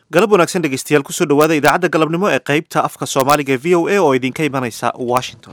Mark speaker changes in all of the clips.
Speaker 1: galab wanaagsan dhegeystayaal kusoo dhawaada idaacadda galabnimo ee qaybta afka soomaaliga ee v o a oo idinka imanaysa washington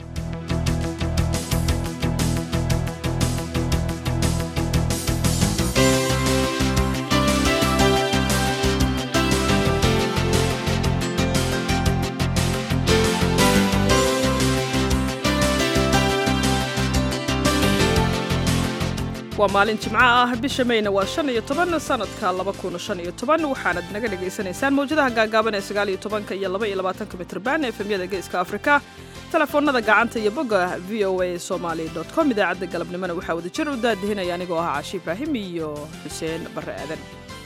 Speaker 2: waa maalin jimco ah bisha mayna waa shan iyo toban sanadka laba kun shan iyo toban waxaanad naga dhagaysanaysaan mawjadaha gaagaaban ee sagaal iyo tobanka iyo laba iyo labaatanka mitrban efemyada geeska afrika telefoonada gacanta iyo bogga v o a somaali dot com idaacadda galabnimona waxaa wada jir u daadihinaya anigoo ahaa caashi ibraahim iyo xuseen barre aadan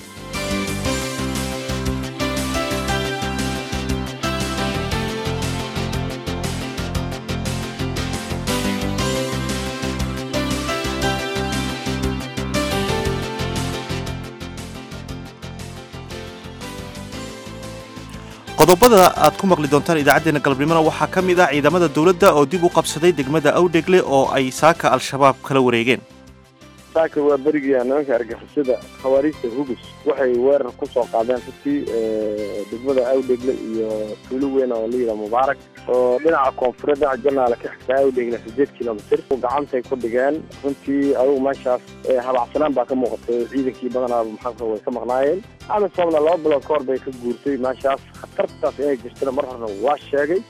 Speaker 1: qodobada aad ku maqli doontaan idaacaddeenna galabnimona waxaa ka mid ah ciidamada dowladda oo dib u qabsaday degmada awdhegle oo ay saaka al-shabaab kala wareegeen
Speaker 3: saaka waa berigia nimanka argixisada khawaariijta hubus waxay weerar ku soo qaadeen runtii degmada awdhegle iyo tuulo weyn oo layidhaha mubaarak oo dhinaca koonfureed dhinaca janaala ka xigtaa awdhegle sideed kilomitr gacantay ku dhigeen runtii adugu meeshaas habacsanaan baa ka muuqatay ciidankii badanaa maxaa way ka maqnaayeen amisomna laba bilood ka hor bay ka guurtay meeshaas khatartaas inay jirtana mar horena waa sheegay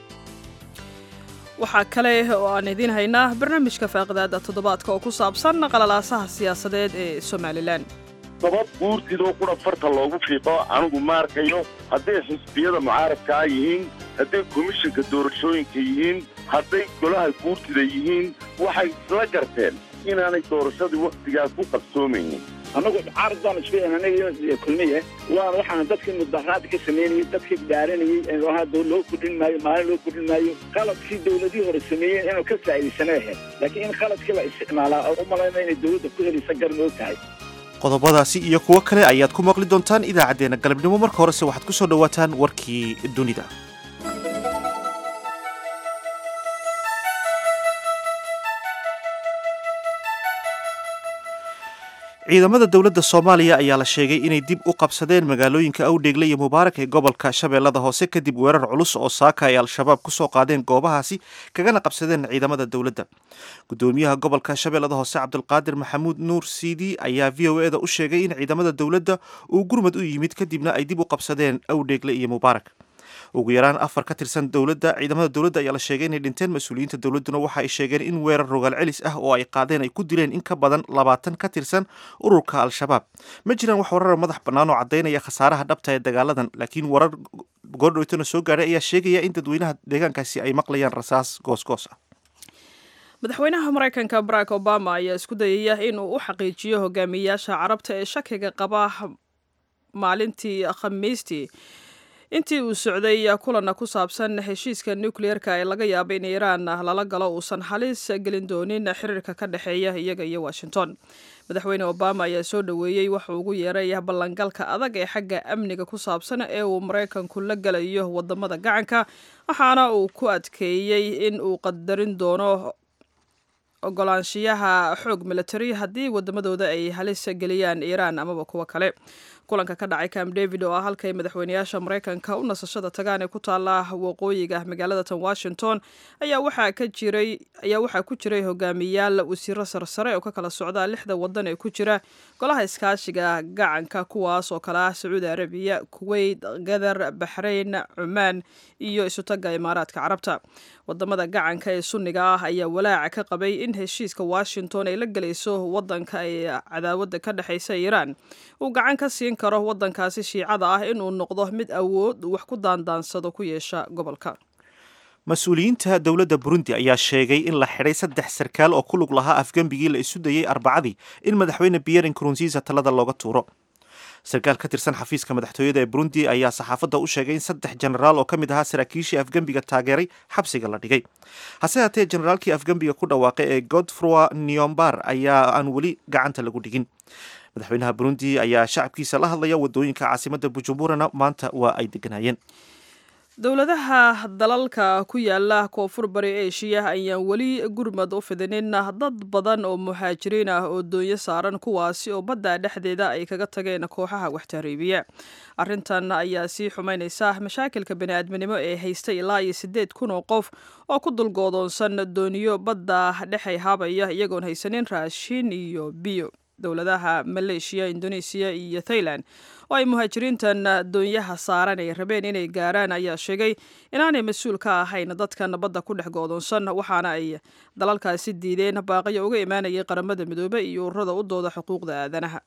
Speaker 2: waxaa kale oo aan idiin haynaa barnaamijka faaqidaada toddobaadka oo ku saabsan qalalaasaha siyaasadeed ee somalilan
Speaker 4: dabad guurtidoo qura farta loogu fiiqo anigu ma arkayo hadday xisbiyada mucaaradkaa yihiin hadday komishinka doorashooyinka yihiin hadday golaha guurtida yihiin waxay isla garteen inaanay doorashadii wakhtigaas ku qabsoomaynin
Speaker 5: annagu caarad baan isku anaga kulmiye waan waxaan dadkii mudaharaad ka samaynayay dadkii dhaaranayay loo kordhin maayo maalin loo kordhin maayo qaladkii dawladihii hore sameeyeen inuu ka faa'iidaysana ahayd laakiin in qaladkii la isticmaalaa oo u malayna inay dawladda ku helaysa garan og tahay
Speaker 1: qodobadaasi iyo kuwo kale ayaad ku maqli doontaan idaacaddeenna galabnimo marka horese waxaad ku soo dhowaataan warkii dunida ciidamada dowladda soomaaliya ayaa la sheegay inay dib u qabsadeen magaalooyinka awdheegle iyo mubaarak ee gobolka shabeellada hoose kadib weerar culus oo saaka ay al-shabaab ku soo qaadeen goobahaasi kagana qabsadeen ciidamada dowladda gudoomiyaha gobolka shabeellada hoose cabdulqaadir maxamuud nuur siidi ayaa v o e da u sheegay in ciidamada dowladda uu gurmad u yimid kadibna ay dib u qabsadeen awdheegle iyo mubaarak ugu yaraan afar ka tirsan dowladda ciidamada dowladda ayaa la sheegay inay dhinteen mas-uuliyiinta dowladduna waxa ay sheegeen in weerar rogaal celis ah oo ay qaadeen ay ku dileen in ka badan labaatan ka tirsan ururka al-shabaab ma jiraan wax warar madax bannaan oo caddaynaya khasaaraha dhabta ee dagaaladan laakiin warar goordhowtana soo gaadhay ayaa sheegaya in dadweynaha deegaankaasi ay maqlayaan rasaas goosgoos ah
Speaker 2: madaxweynaha maraykanka barack obama ayaa isku dayaya inuu u xaqiijiyo hogaamiyayaasha carabta ee shakiga qaba maalintii khamiistii intii uu socday kulanna ku saabsan heshiiska nukliyeerka ee laga yaaba in iiraan lala galo uusan halis gelin doonin xiriirka ka dhexeeya iyaga iyo washington madaxweyne obama ayaa soo dhoweeyey waxuu ugu yeeray ballangalka adag ee xagga amniga ku saabsan ee uu maraykanku la galayo wadamada gacanka waxaana uu ku adkeeyey in uu qadarin doono ogolaanshiyaha xoog military haddii wadamadooda ay halis geliyaan iiraan amaba kuwo kale kulanka ka dhacay camp david oo ah halkay madaxweynayaasha maraykanka u nasashada tagaan ee ku taala waqooyiga magaalada tan washington ayaa waxaa ka jiray ayaa waxaa ku jiray hogaamiyaal wasiiro sarsare oo ka kala socda lixda wadan ee ku jira golaha iskaashiga gacanka kuwaas oo kale ah sacuudi arabiya kuwait gadar baxrayn cumaan iyo isutaga imaaraadka carabta wadamada gacanka ee sunniga ah ayaa walaaca ka qabay in heshiiska washington ay la gelayso wadanka ay cadaawada ka dhexeysa iiraan uu gacan ka siin karo wadankaasi shiicada ah inuu noqdo mid awood wax ku daandaansado ku yeesha gobolka
Speaker 1: mas-uuliyiinta dowladda burundi ayaa sheegay in la xidhay saddex sarkaal oo ku lug lahaa afgembigii la isu dayey arbacadii in madaxweyne pierre nkurunziisa talada looga tuuro sarkaal ka tirsan xafiiska madaxtooyada ee burundi ayaa saxaafadda u sheegay in saddex jenaraal oo ka mid ahaa saraakiishii afgembiga taageeray xabsiga la dhigay hase haatee jenaraalkii afgembiga ku dhawaaqay ee godfroi niombar ayaa aan weli gacanta lagu dhigin madaxweynaha burundi ayaa shacabkiisa la hadlaya wadooyinka caasimadda bujumburana maanta waa ay deganaayeen
Speaker 2: dowladaha dalalka ku yaala koonfur bari eshiya ayaan weli gurmad u fidinin dad badan oo muhaajiriin ah oo doonyo saaran kuwaasi oo badda dhexdeeda ay kaga tageen kooxaha waxtahriibiya arrintan ayaa sii xumaynaysa mashaakilka bani'aadminimo ee haystay ilaa iyo siddeed kun oo qof oo ku dulgoodoonsan dooniyo badda dhexay haabaya iyagoon haysanin raashin iyo biyo dowladaha maleeshiya indoneesiya iyo thailand oo ay muhaajiriintan doonyaha saaran ay rabeen inay gaaraan ayaa sheegay inaanay mas-uul ka ahayn dadkan badda ku dhex goodoonsan waxaana ay dalalkaasi diideen baaqiyo uga imaanayay qaramada midoobe iyo ururada u dooda xuquuqda aadanaha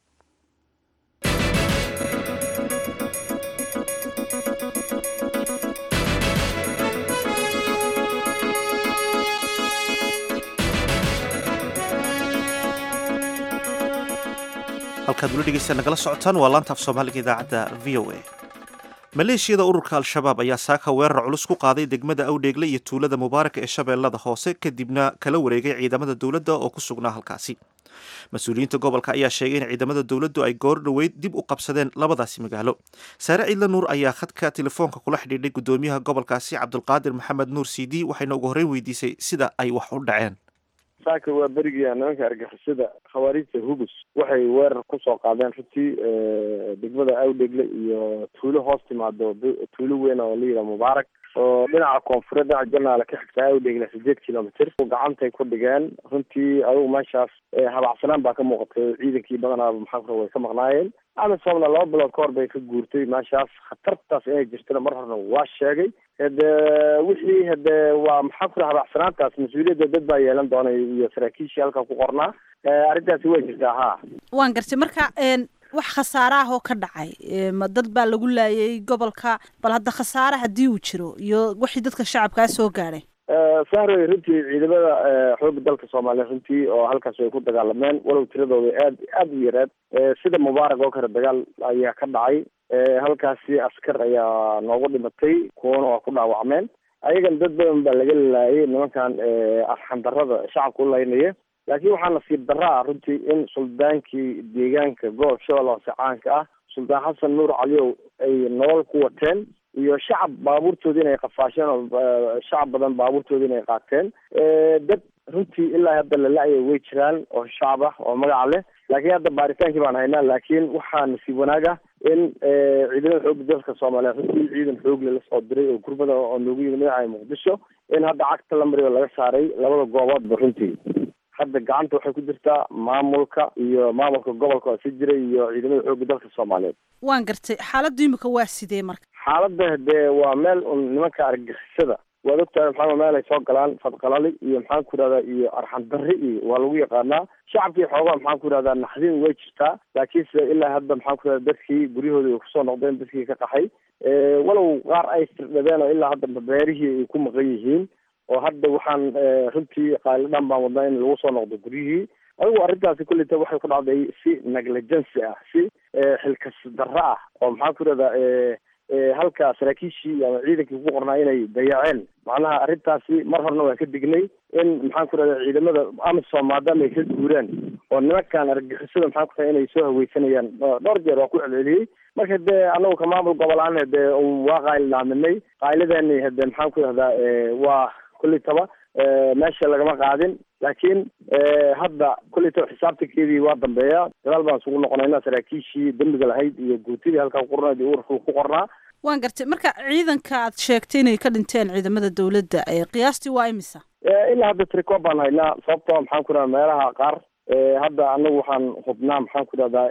Speaker 1: halkaad weli dhegeysta nagala socotaan waa laanta af soomaaliga idaacadda v o a maleeshiyada ururka al-shabaab ayaa saaka weerar culus ku qaaday degmada awdheegle iyo tuulada mubaarak ee shabeellada hoose kadibna kala wareegay ciidamada dowladda oo ku sugnaa halkaasi mas-uuliyiinta gobolka ayaa sheegay in ciidamada dowladdu ay goor dhoweyd dib u qabsadeen labadaasi magaalo saare ciidla nuur ayaa khadka telefoonka kula xidhiidhay guddoomiyaha gobolkaasi cabdulqaadir maxamed nuur cd waxayna ugu horreyn weydiisay sida ay wax u dhaceen
Speaker 3: saaka waa berigia nimanka argixisada khawaarijta hubus waxay weerar kusoo qaadeen runtii degmada awdhegle iyo tuulo hoos timaado tuulo weyn oo la yidhaha mubaarak oo dhinaca koonfureed dhinaca janaale ka xigta awdhegle sideed kilomitr gacantay ku dhigeen runtii adugu meeshaas habacsanaan baa ka muuqatay ciidankii badanaaba maxaa kura way ka maqnaayeen amisomna laba bilood ka hor bay ka guurtay meeshaas khatartaas inay jirtana mar horena waa sheegay hade wixii hade waa maxaa kura habacsanaantaas mas-uuliyadda dad baa yeelan doona iyo saraakiishii halkaa ku qornaa arrintaasi way jirtaa ha
Speaker 6: waan gartay marka wax khasaare ah oo ka dhacay ma dad baa lagu laayay gobolka bal hadda khasaare haddii uu jiro iyo wixii dadka shacabkaa soo gaadhay
Speaker 3: sahroy runtii ciidamada xooga dalka soomaaliya runtii oo halkaas way ku dagaalameen walow tiradooda aad aada u yareed sida mubaarak oo kale dagaal ayaa ka dhacay halkaasi askar ayaa noogu dhimatay kuwana waa ku dhaawacmeen ayagan dad badan baa laga laayay nimankan arxandarada shacabka u laynaya laakiin waxaa nasiib darra ah runtii in suldaankii deegaanka gobol shabeelle hoose caanka ah suldaan xasan nuur caliyow ay nolol ku wateen iyo shacab baabuurtoodi inay qafaasheen oo shacab badan baabuurtoodi inay qaateen dad runtii ilaa hadda la la-ya way jiraan oo shacab ah oo magaca leh laakiin hadda baaritaankii baan haynaa laakiin waxaa nasiib wanaag ah in ciidamada xooga dalka soomaaliya runtii ciidan xoogle lasoo diray oo gurmada oo noogu yimid madaxa muqdisho in hadda cagta la mariyo laga saaray labada gooboodba runtii hadda gacanta waxay ku jirtaa maamulka iyo maamulka gobolka oo si jiray iyo ciidamada xooga dalka soomaaliyeed
Speaker 6: waan gartay xaaladdu imika waa sidee marka
Speaker 3: xaaladda dee waa meel un nimanka argixisada waad ogtahay maxaa meel ay soo galaan fadqalali iyo maxaan ku yidhahdaa iyo arxan darri iyo waa lagu yaqaanaa shacabkii xoogaa maxaan ku yidhahdaa naxdin way jirtaa laakiinse ilaa hadda maxaan ku yidhahda dadkii guryahooda ay kusoo noqdeen dadkii ka qaxay walow qaar ay firdhadeen oo ilaa hadda beerihii ay ku maqan yihiin oo hadda waxaan runtii qaalidan baan wadnaa in lagu soo noqdo guryihii adigu arrintaasi kulleyta waxay ku dhacday si negligency ah si xilkas darro ah oo maxaan ku yidhahdaa halka saraakiishii ama ciidankii ku qornaa inay dayaceen macnaha arrintaasi mar horena waan ka dignay in maxaan ku rahda ciidamada amisom maadaama ay ka guuraan oo nimankan argixisada maxaan ku raha inay soo haweysanayaan dhowr jeer waa ku celceliyey marka dee anagu ka maamul gobolaan hade waa qaayl dhaaminay qaayladeeni hade maxaan ku rahdaa waa kulitaba meesha lagama qaadin laakiin hadda kulitaba xisaabtankeedii waa dambeeya gadaal baan isugu noqonayna saraakiishii dembiga lahayd iyo guutidii halkaa kuqornayd iyo ururka ku qornaa
Speaker 6: waan gartay marka ciidanka aad sheegtay inay ka dhinteen ciidamada dowladda qiyaastii waa imisa
Speaker 3: ilaa hadda tricoob baan haynaa sababtoo maxaan ku rahda meelaha qaar hadda anagu waxaan hubnaa maxaan ku rahdaa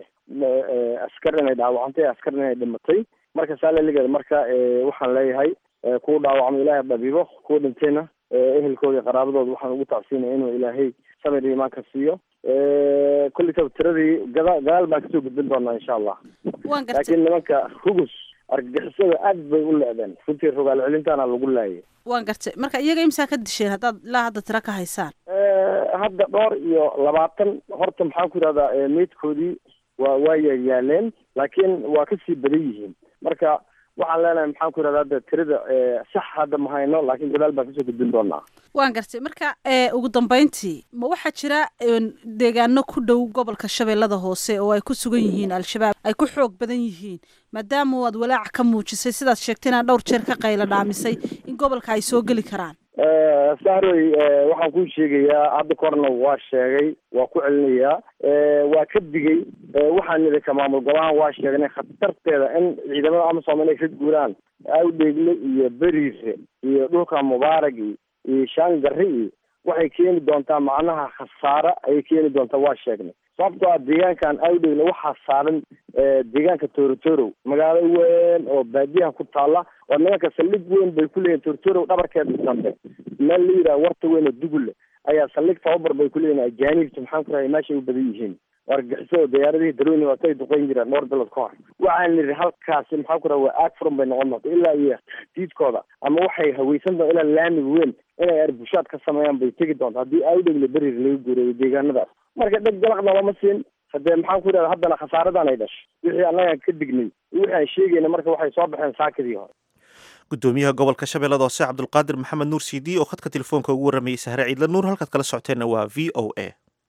Speaker 3: askar inay dhaawacantay askar inay dhimatay marka saaleligeeda marka waxaan leeyahay kuwa dhaawacmo ilaahay dhabiibo kuwa dhintayna ehelkooda iyo qaraabadooda waxaan ugu tacsiinaya inuu ilaahay samir iyo imaanka siiyo kulitaba tiradii gada gadaal baan kasoo gudbin doonaa insha allah
Speaker 6: waan gartay
Speaker 3: laakiin nimanka hugus argagixisada aad bay u le-deen runtii rogaal celintaana lagu laayay
Speaker 6: waan gartay marka iyaga imsaa ka disheen haddaad ilaa hadda tiro ka haysaan
Speaker 3: hadda dhowr iyo labaatan horta maxaan ku yidhahdaa meydkoodii waa waa yaaleen laakiin waa kasii badan yihiin marka waxaan leenahay maxaan ku yidhahda hadda tirada sax hadda ma hayno laakiin gadaal baan kasoo gudbin doonaa
Speaker 6: waan gartay marka ugu dambeyntii ma waxaa jira deegaano ku dhow gobolka shabeellada hoose oo ay ku sugan yihiin al-shabaab ay ku xoog badan yihiin maadaama aad walaac ka muujisay sidaad sheegtay inaad dhowr jeer ka qaylo dhaamisay in gobolka ay soo geli karaan
Speaker 3: sahroy waxaan kuu sheegayaa hadda korna waa sheegay waa ku celinayaa waa ka digay waxaan nidhi ka maamul golahan waa sheegnay khatarteeda in ciidamada amasom inay ka guuraan awdheegle iyo beriise iyo dhulka mubaaragi iyo shaangari iyo waxay keeni doontaa macnaha khasaare ayay keeni doontaa waa sheegnay sababtoo ah deegaankan awdheegle waxaa saaran deegaanka torotorow magaalo weyn oo baadiyaha ku taalla oo nimanka saldhig weyn bay ku leeyihin torotorow dhabarkeeda dambe meel la yidhaha warta weyn oo dugulle ayaa saldhig tababar bay ku leeyihin ajaanibta maxaan ku rahay meeshay u badan yihiin wargixisada diyaaradihii daroni waatay duqeyn jireen dhowr bilood ka hor waxaan nidhi halkaasi maxaan ku raha waa aag furan bay noqon doonta ilaa iyo diidkooda ama waxay haweysan doon ilaa laamiga weyn inay arbushaad ka sameeyaan bay tegi doonta haddii awdhegle berir laga guureeyo deegaanadaas marka dheg galaqna lama siin hadee maxaan ku yidhahda haddana khasaaradan ay dhashay wixii annagaan ka dignay iyo wixii aan sheegayna marka waxay soo baxeen saakadii hore
Speaker 1: gudoomiyaha gobolka shabeellada hoose cabdulqaadir maxamed nuur cd oo khadka telefoonka ugu warramayay sahre ciidla nuur halkaad kala socoteenna waa v o a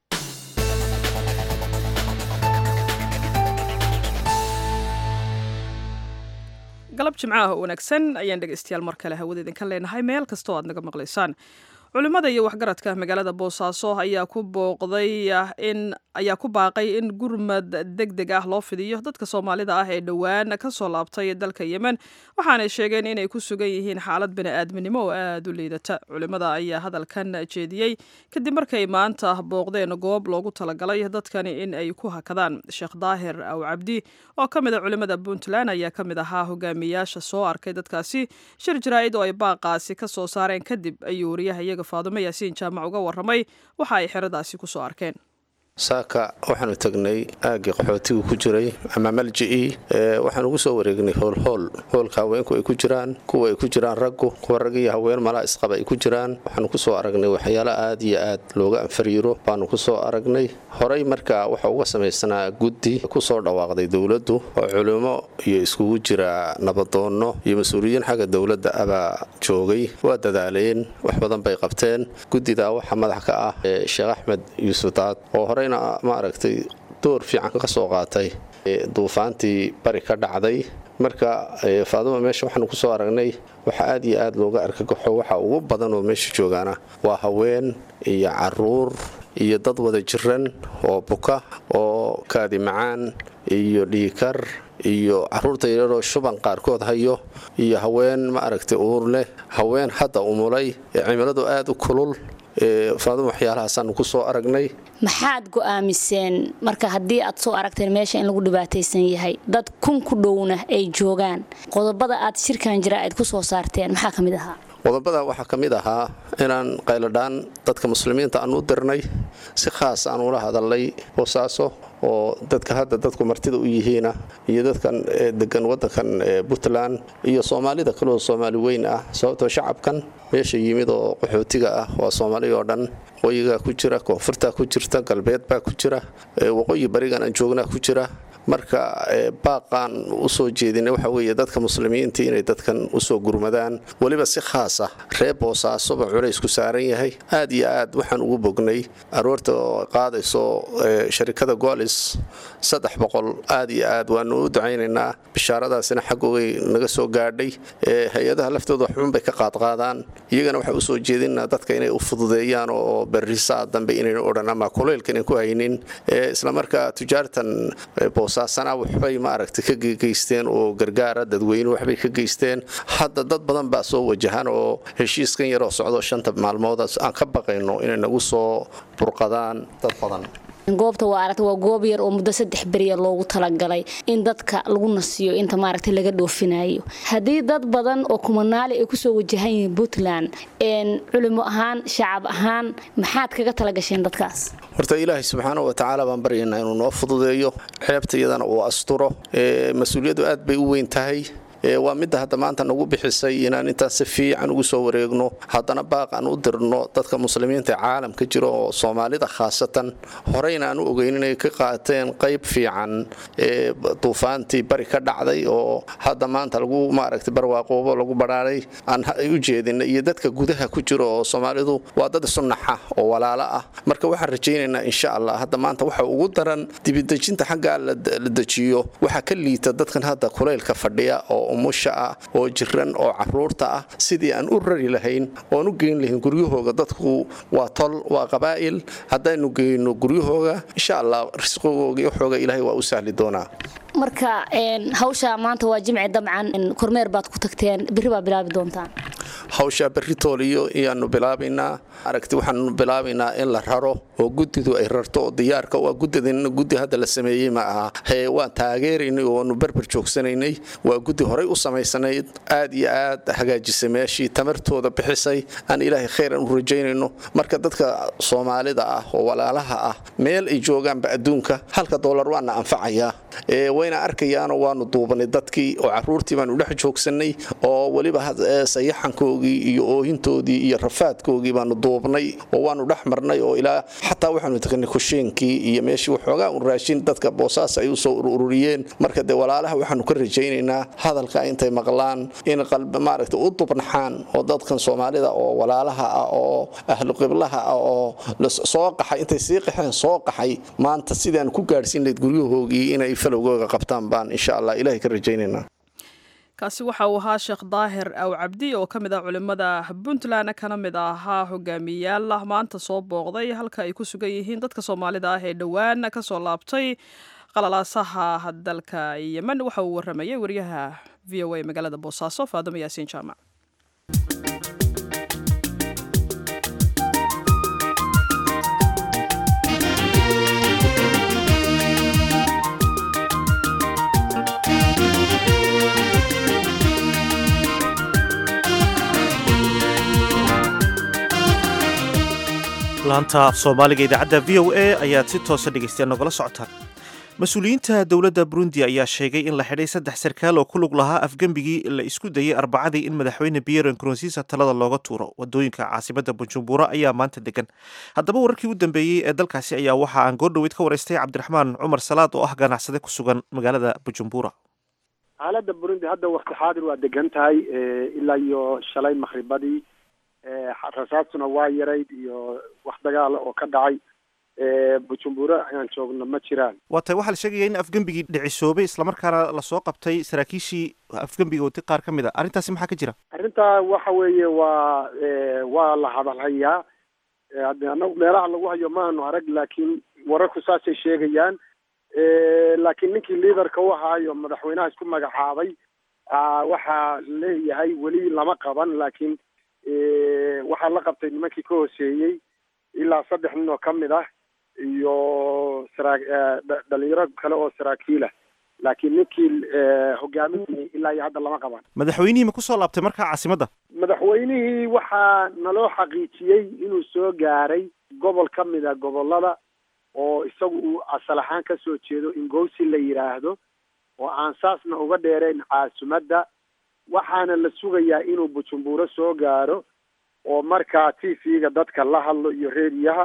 Speaker 2: galab jimcaha oo wanaagsan ayaan dhegaystayaal mar kale hawada idinka leenahay meel kastoo aad naga maqlaysaan culimmada iyo waxgaradka magaalada boosaaso ayaa ku booqday in ayaa ku baaqay in gurmad deg deg ah loo fidiyo dadka soomaalida ah ee dhowaan ka soo laabtay dalka yemen waxaanay sheegeen inay ku sugan yihiin xaalad bani-aadminimo oo aada u liidata culimmada ayaa hadalkan jeediyey kadib markay maanta booqdeen goob loogu talagalay dadkani in ay ku hakadaan sheekh daahir aw cabdi oo ka mid a culimmada puntland ayaa ka mid ahaa hogaamiyaasha soo arkay dadkaasi shir jaraa-id oo ay baaqaasi ka soo saareen kadib ayuu wariyaha iyaga faadumo yaasiin jaamac uga warramay waxa ay xeradaasi ku soo arkeen
Speaker 7: saaka waxaanu tagnay aaggii qaxootigu ku jiray ama malji'ii waxaan ugu soo wareegnay hoolhool hoolka haweenku ay ku jiraan kuwa ay ku jiraan raggu kuwa rag iyo haween malaa isqaba ay ku jiraan waxaanu ku soo aragnay waxyaalo aad iyo aad looga anfariiro baanu ku soo aragnay horey markaa waxa uga samaysnaa guddi ku soo dhawaaqday dowladdu oo culimo iyo iskugu jira nabadoonno iyo mas-uuliyiin xagga dowladda abaa joogay waa dadaaleen wax badan bay qabteen guddidaa waxaa madax ka ah sheekh axmed yuusuf daad oo horeyna maaragtay door fiican ka soo qaatay duufaantii bari ka dhacday marka faaduma meesha waxaanu ku soo aragnay waxa aad iyo aad looga argagaxo waxa ugu badan oo meesha joogaana waa haween iyo caruur iyo dad wada jiran oo buka oo kaadi macaan iyo dhiikar iyo caruurta yararoo shuban qaarkood hayo iyo haween ma aragtay uur leh haween hadda umulay ee cimiladu aad u kulul faaduma waxyaalahaasaan ku soo aragnay
Speaker 8: maxaad go'aamiseen marka haddii aad soo aragteen meesha in lagu dhibaataysan yahay dad kun ku dhowna ay joogaan qodobada aad shirkan jira aad ku soo saarteen maxaa ka mid ahaa
Speaker 7: qodobada waxaa ka mid ahaa inaan qayladhaan dadka muslimiinta aan u dirnay si khaas aan ula hadalnay boosaaso oo dadka hadda dadku martida u yihiina iyo dadkan degan wadankan puntland iyo soomaalida kaleo soomaali weyn ah sababtoo shacabkan meesha yimid oo qaxootiga ah waa soomaali oo dhan waqooyigaa ku jira koonfurtaa ku jirta galbeed baa ku jira waqooyi barigan aan joognaa ku jira marka baaqaan usoo jeedina waxa weeye dadka muslimiinta inay dadkan usoo gurmadaan weliba si khaas ah reer boosaasoba culays ku saaran yahay aad iyo aad waxaan ugu bognay aroorta oo qaadayso sharikada golis saddex boqol aad iyo aad waanu u ducaynaynaa bishaaradaasina xaggogay naga soo gaadhay hay-adaha laftooda waxbun bay ka qaadqaadaan iyagana waxaa usoo jeedinaa dadka inay u fududeeyaan oo berisaa dambe inayna odhan ama kuleylka inan ku haynin islamarkaa tujaartan boosaasana waxbay maaragtay ka geysteen oo gargaara dadweyne waxbay ka geysteen hadda dad badan baa soo wajahan oo heshiiskan yaroo socdo shanta maalmood aan ka baqayno inay nagu soo burqadaan dad badan
Speaker 8: goobta waa aragta waa goob yar oo muddo saddex beriya loogu talagalay in dadka lagu nasiyo inta maaragtay laga dhoofinayo haddii dad badan oo kumanaali ay kusoo wajahan yihiin puntland culimo ahaan shacab ahaan maxaad kaga talagasheen dadkaas
Speaker 7: horta ilaahay subxaana wa tacaala baan baryaynaa inuu noo fududeeyo ceebta iyadana uu asturo mas-uuliyaddu aad bay u weyn tahay waa midda hadda maanta nagu bixisay inaan intaas si fiican ugu soo wareegno haddana baaq aan u dirno dadka muslimiinta ee caalamka jira oo soomaalida khaasatan horeyna aan u ogeyn inay ka qaateen qayb fiican ee duufaantii bari ka dhacday oo hadda maanta lagu maaragtay barwaaqoobo lagu badhaaray aan u jeedina iyo dadka gudaha ku jira oo soomaalidu waa dad isu naxa oo walaalo ah marka waxaan rajaynaynaa insha allah hadda maanta waxa ugu daran dibidejinta xaggaa la dejiyo waxaa ka liita dadkan hadda kulaylka fadhiya oo umusha ah oo jiran oo caruurta ah sidii aan u rari lahayn oon u geyn lahayn guryahooga dadku waa tol waa qabaa'il haddaynu geyno guryahooga insha allah risqigooga iyo xooga ilaahay waa u sahli doonaa
Speaker 8: marka hawsha maanta waa jimci dabcan kormeer baad ku tagteen berri baa bilaabi doontaan
Speaker 7: hawshaa berri tooliyo iyaanu bilaabaynaa aragti waxaanu bilaabaynaa in la raro oo guddidu ay rarto oo diyaarka waa guddidina guddi hadda la sameeyey ma aha hee waan taageeraynay oonu berber joogsanaynay waa guddi horey u samaysanayd aad iyo aad hagaajisay meeshii tamartooda bixisay aan ilaahay khayran u rajaynayno marka dadka soomaalida ah oo walaalaha ah meel ay joogaanba adduunka halka doolar waana anfacayaa wayna arkayaanoo waanu duubanay dadkii oo caruurtii baanu dhex joogsanay oo weliba sayaxankoogii iyo oohintoodii iyo rafaadkoogii baanu duubnay oo waanu dhex marnay oo ilaa xataa waxaanu tagnay kusheenkii iyo meeshii waxoogaa un raashin dadka boosaas ay usoo ururiyeen marka dee walaalaha waxaanu ka rajaynaynaa hadalka intay maqlaan in maaragta u dubnaxaan oo dadkan soomaalida oo walaalaha ah oo ahlu qiblaha ah oo soo qaxay intay sii qaxeen soo qaxay maanta sidaan ku gaadhsiin lahayd guryahoogii inay falowgooga qabtaan baan insha allah ilahay ka rajaynaynaa
Speaker 2: kaasi waxa uu ahaa sheekh daahir aw cabdi oo ka mid ah culimmada puntland kana mid ahaa hogaamiyayaal maanta soo booqday halka ay ku sugan yihiin dadka soomaalida ah ee dhowaan ka soo laabtay qalalaasaha dalka yemen waxa uu waramayay wariyaha v o a magaalada boosaaso faadimo yaasiin jaamac
Speaker 1: laanta af soomaaliga idaacadda v o a ayaad si toosa dhegeystayaal nogala socotaan mas-uuliyiinta dowladda burundi ayaa sheegay in la xidhay saddex sarkaal oo ku lug lahaa afgembigii la isku dayey arbacadii in madaxweyne pierre nkurunziisa talada looga tuuro wadooyinka caasimada bujumbura ayaa maanta degan haddaba wararkii u dambeeyey ee dalkaasi ayaa waxa aan goordhoweyd ka waraystay cabdiraxmaan cumar salaad oo ah ganacsade ku sugan magaalada bujumbura
Speaker 9: xaaladda burundi hadda wakti xaadir waa degan tahay ilaa iyo shalay makhribadii rasaastuna waa yarayd iyo wax dagaala oo ka dhacay bujumbura ayaan joogno ma jiraan
Speaker 1: waa tay waxaa la sheegaya in afgembigii dhicisoobay islamarkaana lasoo qabtay saraakiishii afgembiga wati qaar ka mid a arrintaasi maxaa ka jira
Speaker 9: arrintaa waxa weeye waa waa la hadalhayaa anagu meelaha lagu hayo maanu arag laakiin wararku saasay sheegayaan laakiin ninkii liaderka u ahaayo madaxweynaha isku magacaabay waxaa leeyahay weli lama qaban laakiin waxaa la qabtay nimankii ka hooseeyey ilaa saddex nin oo ka mid ah iyo saraa dhalinyaro kale oo saraakiilah laakiin ninkii hogaaminayay ilaa iyo hadda lama qaban
Speaker 1: madaxweynihii ma kusoo laabtay markaa caasimadda
Speaker 9: madaxweynihii waxaa naloo xaqiijiyey inuu soo gaaray gobol ka mid a gobolada oo isagu uu asal ahaan kasoo jeedo ingowsi la yidhaahdo oo aan saasna uga dheerayn caasimadda waxaana la sugayaa inuu bujumburo soo gaaro oo markaa t v-ga dadka la hadlo iyo reediyaha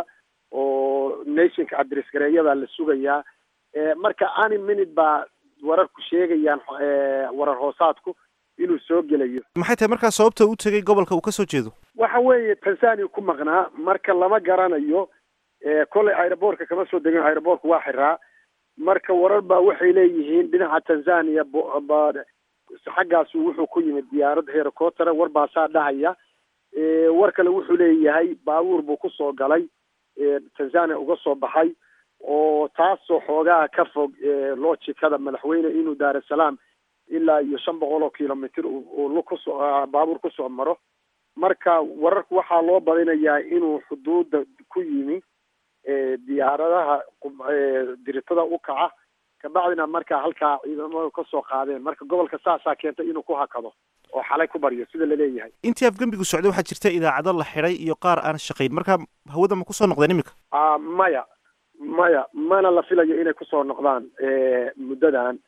Speaker 9: oo nationka adress gareeyadaa la sugayaa marka any minute baa wararku sheegayaan warar hoosaadku inuu soo gelayo
Speaker 1: maxay tahay markaa sababta u tegay gobolka uu kasoo jeedo
Speaker 9: waxa weeye tanzania ku maqnaa marka lama garanayo kolley aeroboortka kama soo degin aeroboortka waa xiraa marka warar baa waxay leeyihiin dhinaca tanzania xaggaasu wuxuu ku yimid diyaarad herocotera war baasaa dhahaya war kale wuxuu leeyahay baabuur buu kusoo galay tanzania uga soo baxay oo taasoo xoogaa ka fog loojikada madaxweyne inuu daar es salaam ilaa iyo shan boqol oo kilomitr uu kusoo baabuur kusoo maro marka wararku waxaa loo badinayaa inuu xuduudda ku yimi diyaaradaha diritada u kaca kabacdina markaa halkaa ciidamada kasoo qaadeen marka gobolka saasaa keentay inuu ku hakado oo xalay ku baryo sida laleeyahay
Speaker 1: intii afgembigu socday waxaa jirta idaacado la xidhay iyo qaar aan shaqayn marka hawada ma kusoo noqdeen iminka
Speaker 9: maya maya mana la filayo inay kusoo noqdaan muddadan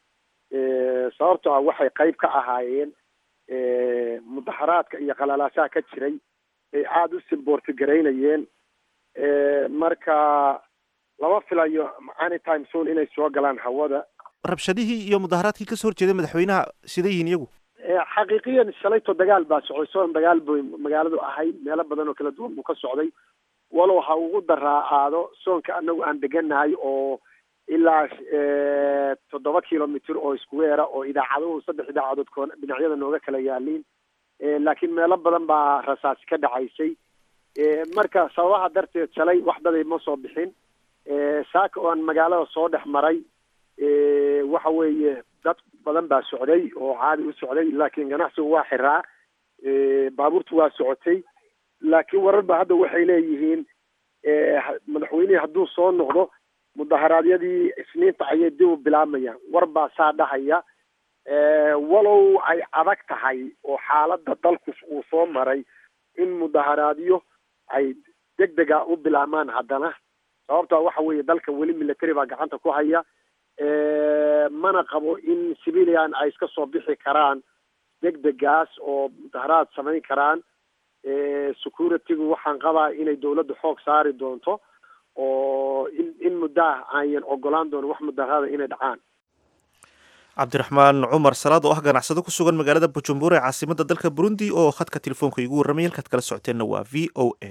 Speaker 9: sababto ah waxay qayb ka ahaayeen mudaxaraadka iyo qalalaasaha ka jiray ay aada u simboorti garaynayeen marka lama filayo anytime soon inay soo galaan hawada
Speaker 1: rabshadihii iyo mudaharaadkii kasoo horjeeday madaxweynaha siday yihiin iyagu
Speaker 9: xaqiiqiyan shalayto dagaal baa socday soon dagaal bay magaaladu ahayd meelo badan oo kala duwan buu ka socday walow ha ugu daraa aado soonka anagu aan deganahay oo ilaa toddoba kilomitr oo iskuweera oo idaacaduhu saddex idaacadood koon dhinacyada nooga kala yaaliin laakiin meelo badan baa rasaasi ka dhacaysay marka sababaha darteed shalay wax daday ma soo bixin saaka oo aan magaalada soo dhex maray waxa weeye dad badan baa socday oo caadi u socday laakiin ganacsigu waa xiraa baabuurtu waa socotay laakiin warar ba hadda waxay leeyihiin madaxweynihii hadduu soo noqdo mudaharaadyadii isniinta ayay dib u bilaabayaan war baa saa dhahaya walow ay adag tahay oo xaaladda dalku uu soo maray in mudaharaadyo ay deg dega u bilaabmaan haddana sababtaa waxa weeye dalka weli military baa gacanta ku haya mana qabo in civilian ay iska soo bixi karaan deg degaas oo mudaharaad samayn karaan securitygu waxaan qabaa inay dawladda xoog saari doonto oo in in muddaah ayan ogolaan doono wax mudaharaada inay dhacaan
Speaker 1: cabdiraxmaan cumar salaad oo ah ganacsado ku sugan magaalada bujumbura ee caasimada dalka burundi oo khadka telefoonka igu warramay halkaad kala socoteenna waa v o a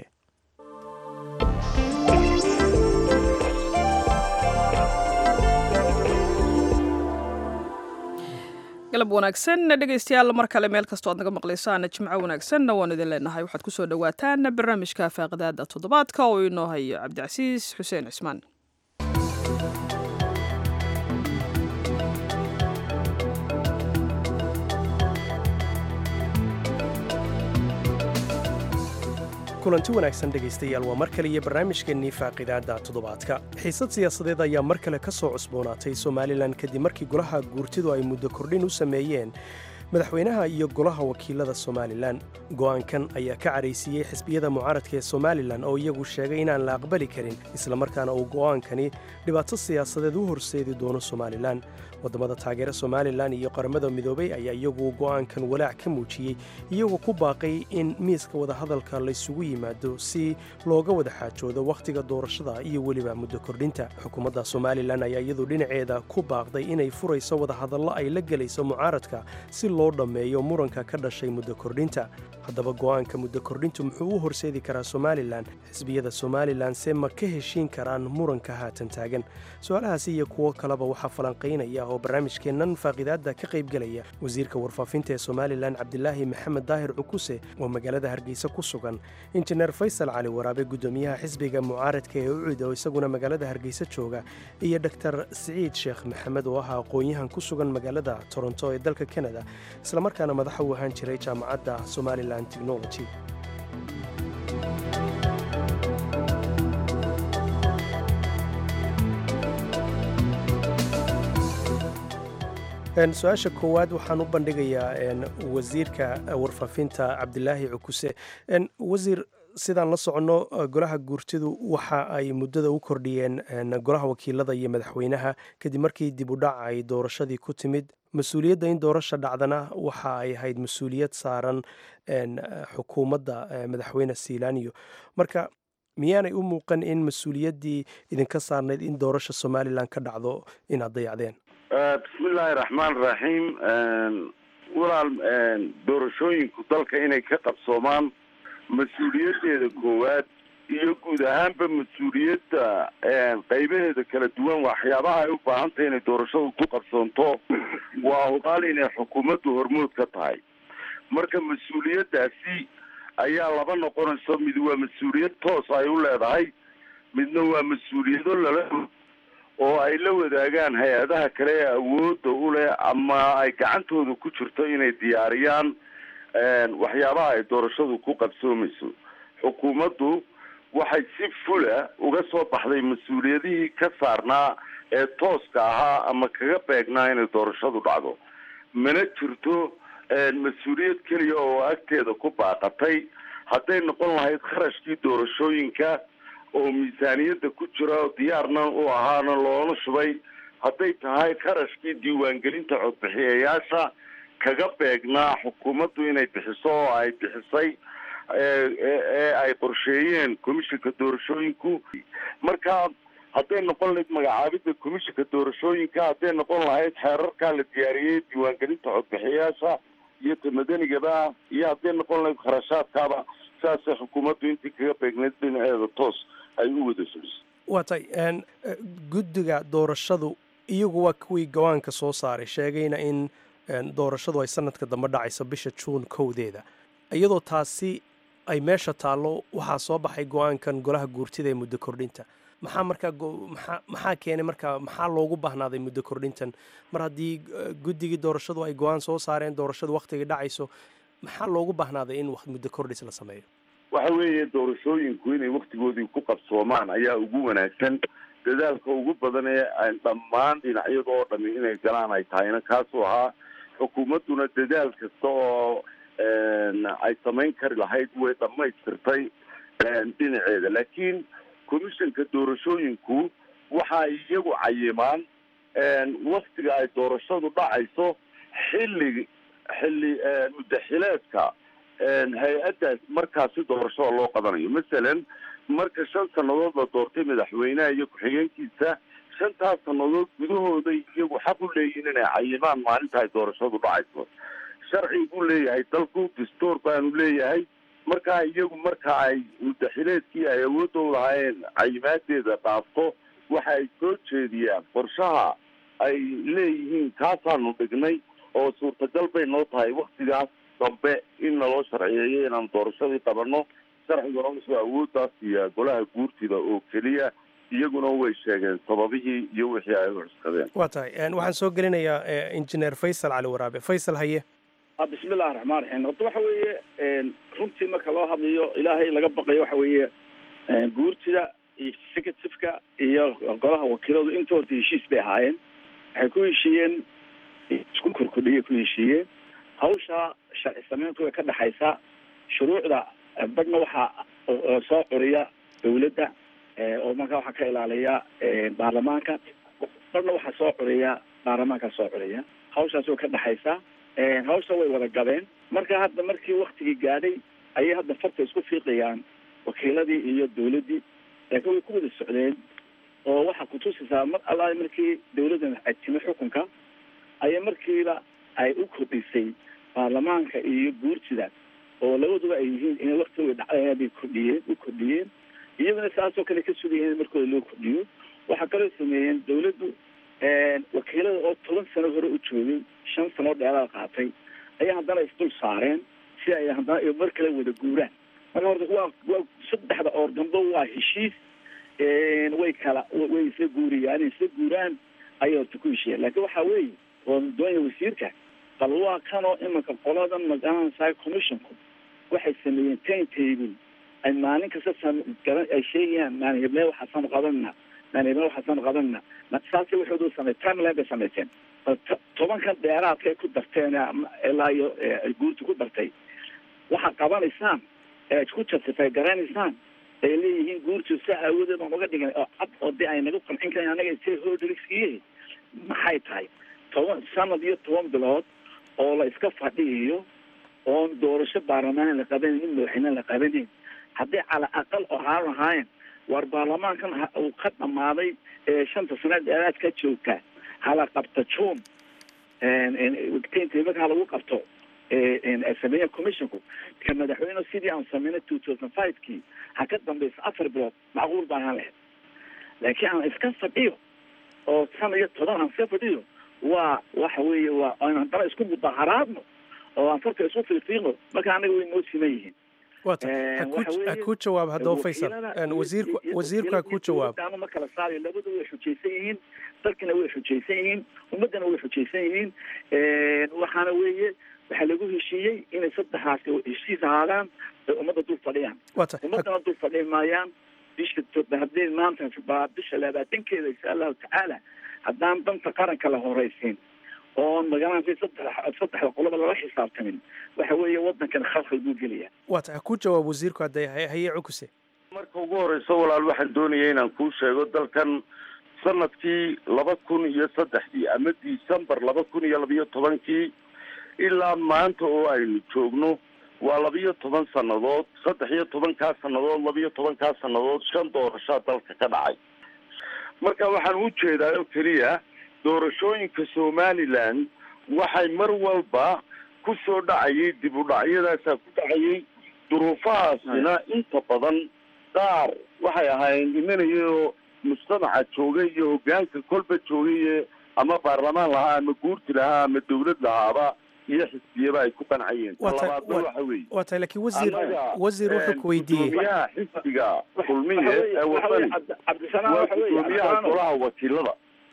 Speaker 2: galab wanaagsan dhegaystayaal mar kale meel kastoo aad naga maqlaysaan jimco wanaagsanna waanu idin leenahay waxaad ku soo dhowaataan barnaamijka faaqidaada toddobaadka oo inoo hayo cabdicasiis xuseen cismaan
Speaker 10: kulanti wanaagsan dhegaystayaal waa mar kale iyo barnaamijkeennii faaqidaadda toddobaadka xiisad siyaasadeed ayaa mar kale ka soo cusboonaatay somalilan kadib markii golaha guurtidu ay muddo kordhin u sameeyeen madaxweynaha iyo golaha wakiilada somalilan go'aankan ayaa ka caraysiiyey xisbiyada mucaaradka ee somalilan oo iyagu sheegay inaan la aqbali karin islamarkaana uu go'aankani dhibaato siyaasadeed u horseedi doono somalilan waddamada taageera somalilan iyo qaramada midoobay ayaa iyagu go'aankan walaac ka muujiyey iyagoo ku baaqay in miiska wadahadalka laysugu yimaado si looga wada xaajoodo wakhtiga doorashada iyo weliba muddo kordhinta xukuumadda somalilan ayaa iyadu dhinaceeda ku baaqday inay furayso wadahadallo ay la gelayso mucaaradka si loo dhammeeyo muranka ka dhashay muddo kordhinta haddaba go'aanka muddo kordhintu muxuu u horseedi karaa somalilan xisbiyada somalilan se ma ka heshiin karaan muranka haatan taagan su-aalahaasi iyo kuwo kaleba waxaa falanqaynaya oo barnaamijkeennan faaqidaadda ka qaybgelaya wasiirka warfaafinta ee somalilan cabdilaahi maxamed daahir cukuse oo magaalada hargeysa ku sugan injineer faysal cali waraabe guddoomiyaha xisbiga mucaaradka ee ucid oo isaguna magaalada hargeysa jooga iyo doktor siciid sheekh maxamed oo ah aqoon-yahan ku sugan magaalada toronto ee dalka kanada islamarkaana madaxa u ahaan jiray jaamacadda somalilan technology su-aasha koowaad waxaan u bandhigayaa wasiirka warfaafinta cabdilaahi cukuse wasiir sidaan la soconno golaha guurtidu waxa ay muddada u kordhiyeen golaha wakiilada iyo madaxweynaha kadib markii dib u dhac ay doorashadii ku timid mas-uuliyadda in doorasha dhacdana waxa ay ahayd mas-uuliyad saaran xukuumadda madaxweyne silaaniyo marka miyaanay u muuqan in mas-uuliyaddii idinka saarnayd in doorasha somalilan ka dhacdo inaad dayacdeen
Speaker 4: bismillaahi raxmaan raxiim walaal doorashooyinku dalka inay ka qabsoomaan mas-uuliyaddeeda koowaad iyo guud ahaanba mas-uuliyadda qaybaheeda kala duwan waxyaabaha ay u baahan tahay inay doorashadu ku qabsoonto waa hubaal inay xukuumaddu hormood ka tahay marka mas-uuliyaddaasi ayaa laba noqonayso mid waa mas-uuliyad toos ay u leedahay midna waa mas-uuliyado lala oo ay la wadaagaan hay-adaha kale ee awoodda u leh ama ay gacantooda ku jirto inay diyaariyaan waxyaabaha ay doorashadu ku qabsoomayso xukuumaddu waxay si fula uga soo baxday mas-uuliyadihii ka saarnaa ee tooska ahaa ama kaga beegnaa inay doorashadu dhacdo mana jirto mas-uuliyad keliya oo agteeda ku baaqatay hadday noqon lahayd kharashkii doorashooyinka oo miisaaniyadda ku jira oo diyaarna u ahaana loona shubay hadday tahay kharashkii diiwaangelinta codbixiyayaasha kaga beegnaa xukuumaddu inay bixiso oo ay bixisay ee ay qorsheeyeen commissionka doorashooyinku marka hadday noqon lahayd magacaabidda commissionka doorashooyinka hadday noqon lahayd xeerarkaa la diyaariyey diiwaangelinta codbixiyayaasha iyo ta madanigaba iyo hadday noqon lahayd kharashaadkaaba saasay xukuumaddu intii kaga beegneyd dhinaceeda toos ay u wada fulisay
Speaker 10: waa tay guddiga doorashadu iyagu waa kuwii gawaanka soo saaray sheegayna in doorashadu ay sanadka dambe dhacayso bisha juun kowdeeda iyadoo taasi ay meesha taallo waxaa soo baxay go-aankan golaha guurtida ee muddo kordhinta maxaa markaa maxaa maxaa keenay markaa maxaa loogu baahnaaday muddo kordhintan mar haddii guddigii doorashadu ay go-aan soo saareen doorashadu wakhtigii dhacayso maxaa loogu baahnaaday in muddo kordhis la sameeyo
Speaker 4: waxa weeye doorashooyinku inay waktigoodii ku qabsoomaan ayaa ugu wanaagsan dadaalka ugu badan ee dhammaan dhinacyada oo dhami inay galaan ay tahayna kaasuu ahaa xukuumadduna dadaal kasta oo ay samayn kari lahayd way dhamaystirtay dhinaceeda laakiin commissionka doorashooyinku waxa ay iyagu cayimaan waktiga ay doorashadu dhacayso xilli xilli mudaxileedka hay-addaas markaasi doorashada loo qabanayo masalan marka shan sannadood la doortay madaxweynaha iyo ku-xigeenkiisa shantaas sannadood gudahooda iyagu xaq u leeyihin inay cayimaan maalinta ay doorashadu dhacayso sharci buu leeyahay dalku dastuur baanu leeyahay markaa iyagu marka ay mudaxileedkii ay awoodda u lahaayeen cayimaadeeda dhaafto waxa ay soo jeediyaan qorshaha ay leeyihiin kaasaanu dhignay oo suurtagal bay noo tahay waktigaas dambe in naloo sharciyeeyo inaan doorashadii qabanno sharciguna wuxuu awooddaas siiyaa golaha guurtida oo keliya iyaguna way sheegeen sababihii iyo wixii ay u cuskadeen
Speaker 10: waa tahay waxaan soo gelinayaa injineer faysal cali waraabe faysal haye
Speaker 5: bismillahi raxmaan raxiim horta waxa weeye runtii marka loo hadlayo ilaahay laga baqayo waxa weeye guurtida iyo executiveka iyo golaha wakiiladu intooda heshiis bay ahaayeen waxay ku heshiiyeen isku korkodhiyay ku heshiiyeen hawsha sharci samayntu way ka dhexaysaa shuruucda badhna waxaa soo curiya dawladda oo markaa waxaa ka ilaaliya baarlamaanka badhna waxaa soo curiya baarlamaanka soo curiya hawshaas way ka dhexaysaa hawsha way wada gabeen marka hadda markii waktigii gaadhay ayay hadda farta isku fiiqayaan wakiiladii iyo dawladdii laakiin way ku wada socdeen oo waxaa kutusaysaa mar alla markii dawladdan ajimay xukunka ayay markiiba ay u kordhisay baarlamaanka iyo guurtida oo labaduba ay yihiin inay waktiga dhacdaya bay kordhiyeen u kordhiyeen iyaguna saasoo kale ka sugayeen in markooda loo kordhiyo waxaa kaloo sameeyeen dawladdu wakiilada oo toban sano hore u joogay shan sano dheeraad qaatay ayaa haddana isdul saareen si ay haddana iyo mar kale wada guuraan marka horta waa waa saddexda oor dambe waa heshiis way kala way isla guuriyaan inay isla guuraan ayay horta ku heshiiyeen laakiin waxaa weeye oo doonaya wasiirka bal waa kanoo imanka qoladan magaranaysaa commissionku waxay sameeyeen time table ay maalin kasta garan ay sheegayaan maalin heblee waxaasaanu qabanna maalin heblee waxaasaanu qabanna saasi waxoodu samey timeline bay sameyseen bal tobankan dheeraadka ay ku darteen ilaa iyo guurta ku dartay waxaad qabanaysaan ee ku justify garanaysaan ay leeyihiin guurtu si aawadeed aan uga dhigan oo cad oo de ay naga qancin karan anaga si hodrigskiihi maxay tahay toban sanad iyo toban bilood oo la iska fadhiiyo oon doorasho baarlamaan la qabanin in madaxweyne la qabanin haddii cala aqal ahaan lahaayeen war baarlamaankan uu ka dhamaaday ee shanta sane dheeraad ka joogta hala qabta june marka ha lagu qabto sameeya commissionku ka madaxweyne sidii aan sameynay two thousand five kii ha ka dambeysa afar bilood macquul baan ahaan lahayd laakiin aan iska fadhiyo oo san iyo toban aan iska fadhiyo waa waxa weeye waa aan haddana isku mudaharaadno oo aan farka isku fiiqiiqno marka anaga way noo siman yihiin
Speaker 10: wata ha kuu jawaab haddaba faysal wasiirku wasiirku ha kuu jawaab
Speaker 5: anu ma kala saarayo labadu way xujaysan yihiin dalkina way xujaysan yihiin ummaddana way xujaysan yihiin waxaana weeye waxaa lagu heshiiyey inay saddexaasi heshiis ahaadaan ay ummadda dul fadhiyaan
Speaker 10: wata
Speaker 5: ummaddana dul fadhi maayaan bisha haddii maanta baa bisha labaatankeeda insha allahu tacaala haddaan danta qaranka la horeysiin oon magaranaysa saddex saddexda qoloba lala xisaabtamin waxa weeye waddankan khalkhal buu gelaya
Speaker 10: wata ha kuu jawaab wasiirku hadday haye cukuse
Speaker 4: marka ugu horeyso walaal waxaan doonaya inaan kuu sheego dalkan sanadkii laba kun iyo saddexdii ama december laba kun iyo labiyo tobankii ilaa maanta oo aynu joogno waa labiyo toban sannadood saddex iyo tobankaa sannadood labiyo tobankaa sannadood shan doorashaa dalka ka dhacay marka waxaan u jeedaa oo keliya doorashooyinka somaliland waxay mar walba ku soo dhacayay dib u dhacyadaasaa ku dhacayay duruufahaasina inta badan qaar waxay ahaayeen dhimanayao mujtamaca joogay iyo hogaanka kolba joogay ama baarlamaan lahaa ama guurti lahaa ama dawlad lahaaba iyo xisbiyaba ay ku qancayeen talabaadna waxa weeye
Speaker 10: waa tahay laakiin wasiir wasiir wuxuu ku weydiiyey
Speaker 4: gudoomiyaha xisbiga kulmiye ee wadani waa gudoomiyaha golaha wakiilada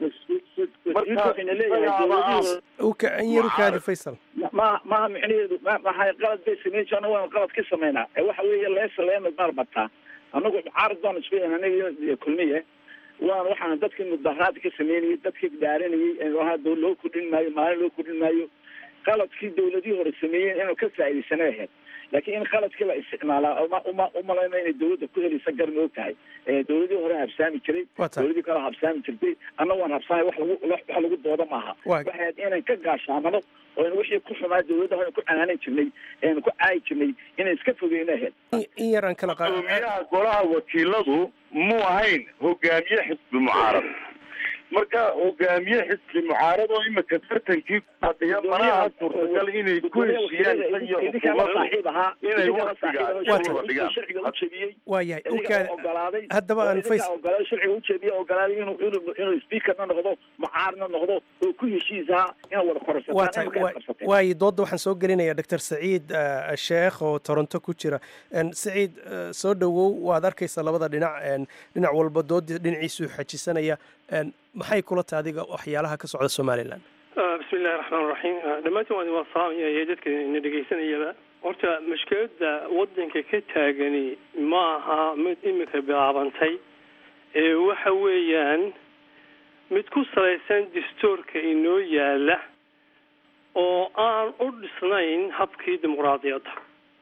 Speaker 10: uka an yar ukaadi faysal
Speaker 5: ma maha micnaheedu maxay qalad bay sameyn jirna waan qalad ka sameynaa ee waxa weeye leesa leema marbataa anagu caarad baan isku anaga kulmiye waan waxaan dadkii mudaharaad ka sameynayay dadkii dhaaranayay ahaa loo kordhin maayo maalin loo kordhin maayo qaladkii dawladihii hore sameeyeen inuu ka faa'iidaysana ahayd laakiin in qaladkii la isticmaalaa uma uma umalayna inay dawladda ku helaysa garan og tahay dawladihii hore habsaami jiray dawladii kale habsaami jirtay anna waan habsaamay wax lagu wax lagu dooda maaha waxay ahayd inaan ka gaashaamano oo in wixii ku xumaa dawladda hore ku canaanan jirnay eenu ku caayi jirnay inay iska fogeyna ahayd
Speaker 10: in yaraan kala qaad
Speaker 4: gudoomiyaha golaha wakiiladu muu ahayn hogaamiye xisbi mucaarad marka hogaamiye xisbi mucaarad oo imika tartankii ku fadhiya malaha suurtagal inay ku heshiiyaan isagiyo xukuumaddu inay waktiga shuruuda dhigaan
Speaker 10: waayahay ukaadi haddaba aan fays
Speaker 5: ogolaaday sharciga ujeediya ogolaaday inuu inuu inuu speakerna noqdo mucaarna noqdo oo ku heshiisaha inaa wada
Speaker 10: waa tahay
Speaker 5: korsataan
Speaker 10: waayo doodda waxaan soo gelinayaa doctor saciid sheekh oo toronto ku jira saciid soo dhowow waad arkaysaa labada dhinac dhinac walba doodii dhinaciisuu xajisanaya maxay kula tahay adiga waxyaalaha ka socda somalilan
Speaker 11: bismi illahi raxmaan raxiim dhammaantiin waan waan salaamaya iyo dadka na dhegaysanayaba horta mushkiladda waddanka ka taagani ma aha mid imika bilaabantay ee waxa weeyaan mid ku salaysan dastuurka inoo yaala oo aan u dhisnayn habkii dimuqraadiyadda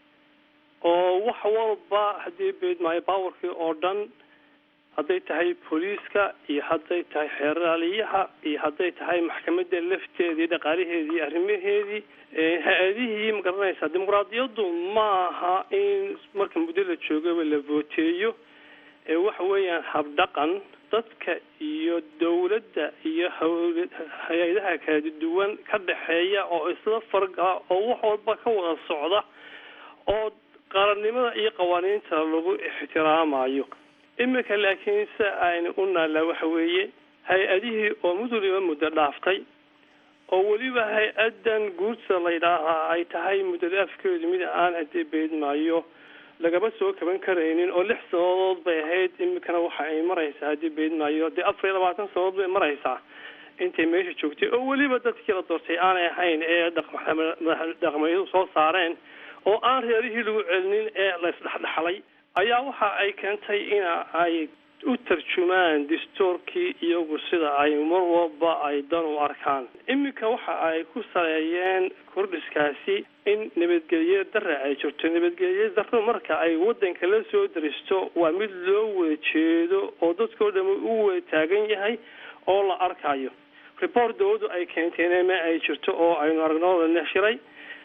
Speaker 11: oo wax walba haddii beedmaayo bawarkii oo dhan hadday tahay booliiska iyo hadday tahay xeeraaliyaha iyo hadday tahay maxkamadda lafteedii dhaqaalaheedii arrimaheedii hay-adihii ma garanaysaa dimuqraadiyaddu ma aha in marka muddo la joogaba la vooteeyo ee waxa weeyaan habdhaqan dadka iyo dowladda iyo hawl hay-adaha kala duwan ka dhexeeya oo isla fargala oo wax walba ka wada socda oo qarannimada iyo qawaaniinta lagu ixtiraamayo iminka laakiin se aynu u naallaa waxa weeye hay-adihii oo mid waliba muddo dhaaftay oo weliba hay-addan guurta la ydhaahaa ay tahay muddada afkeedu mid aan haddii beedmaayo lagama soo kaban karaynin oo lix sanadood bay ahayd iminkana waxa ay maraysaa haddii beedmaayo dee afar iyo labaatan sanadood bay maraysaa intay meesha joogtay oo weliba dadkii la doortay aanay ahayn ee dhaqmayadu soo saareen oo aan reerihii lagu celinin ee la isdhexdhexlay ayaa waxa ay keentay ina ay u tarjumaan dastuurkii iyagu sida ay mar walba ay dan u arkaan iminka waxa ay ku saleeyeen kordhiskaasi in nabadgelye dare ay jirto nabadgelye daro marka ay wadanka la soo daristo waa mid loo wada jeedo oo dadkao dham u wada taagan yahay oo la arkayo report dawladdu ay keenteen ma ay jirto oo aynu aragno la neshiray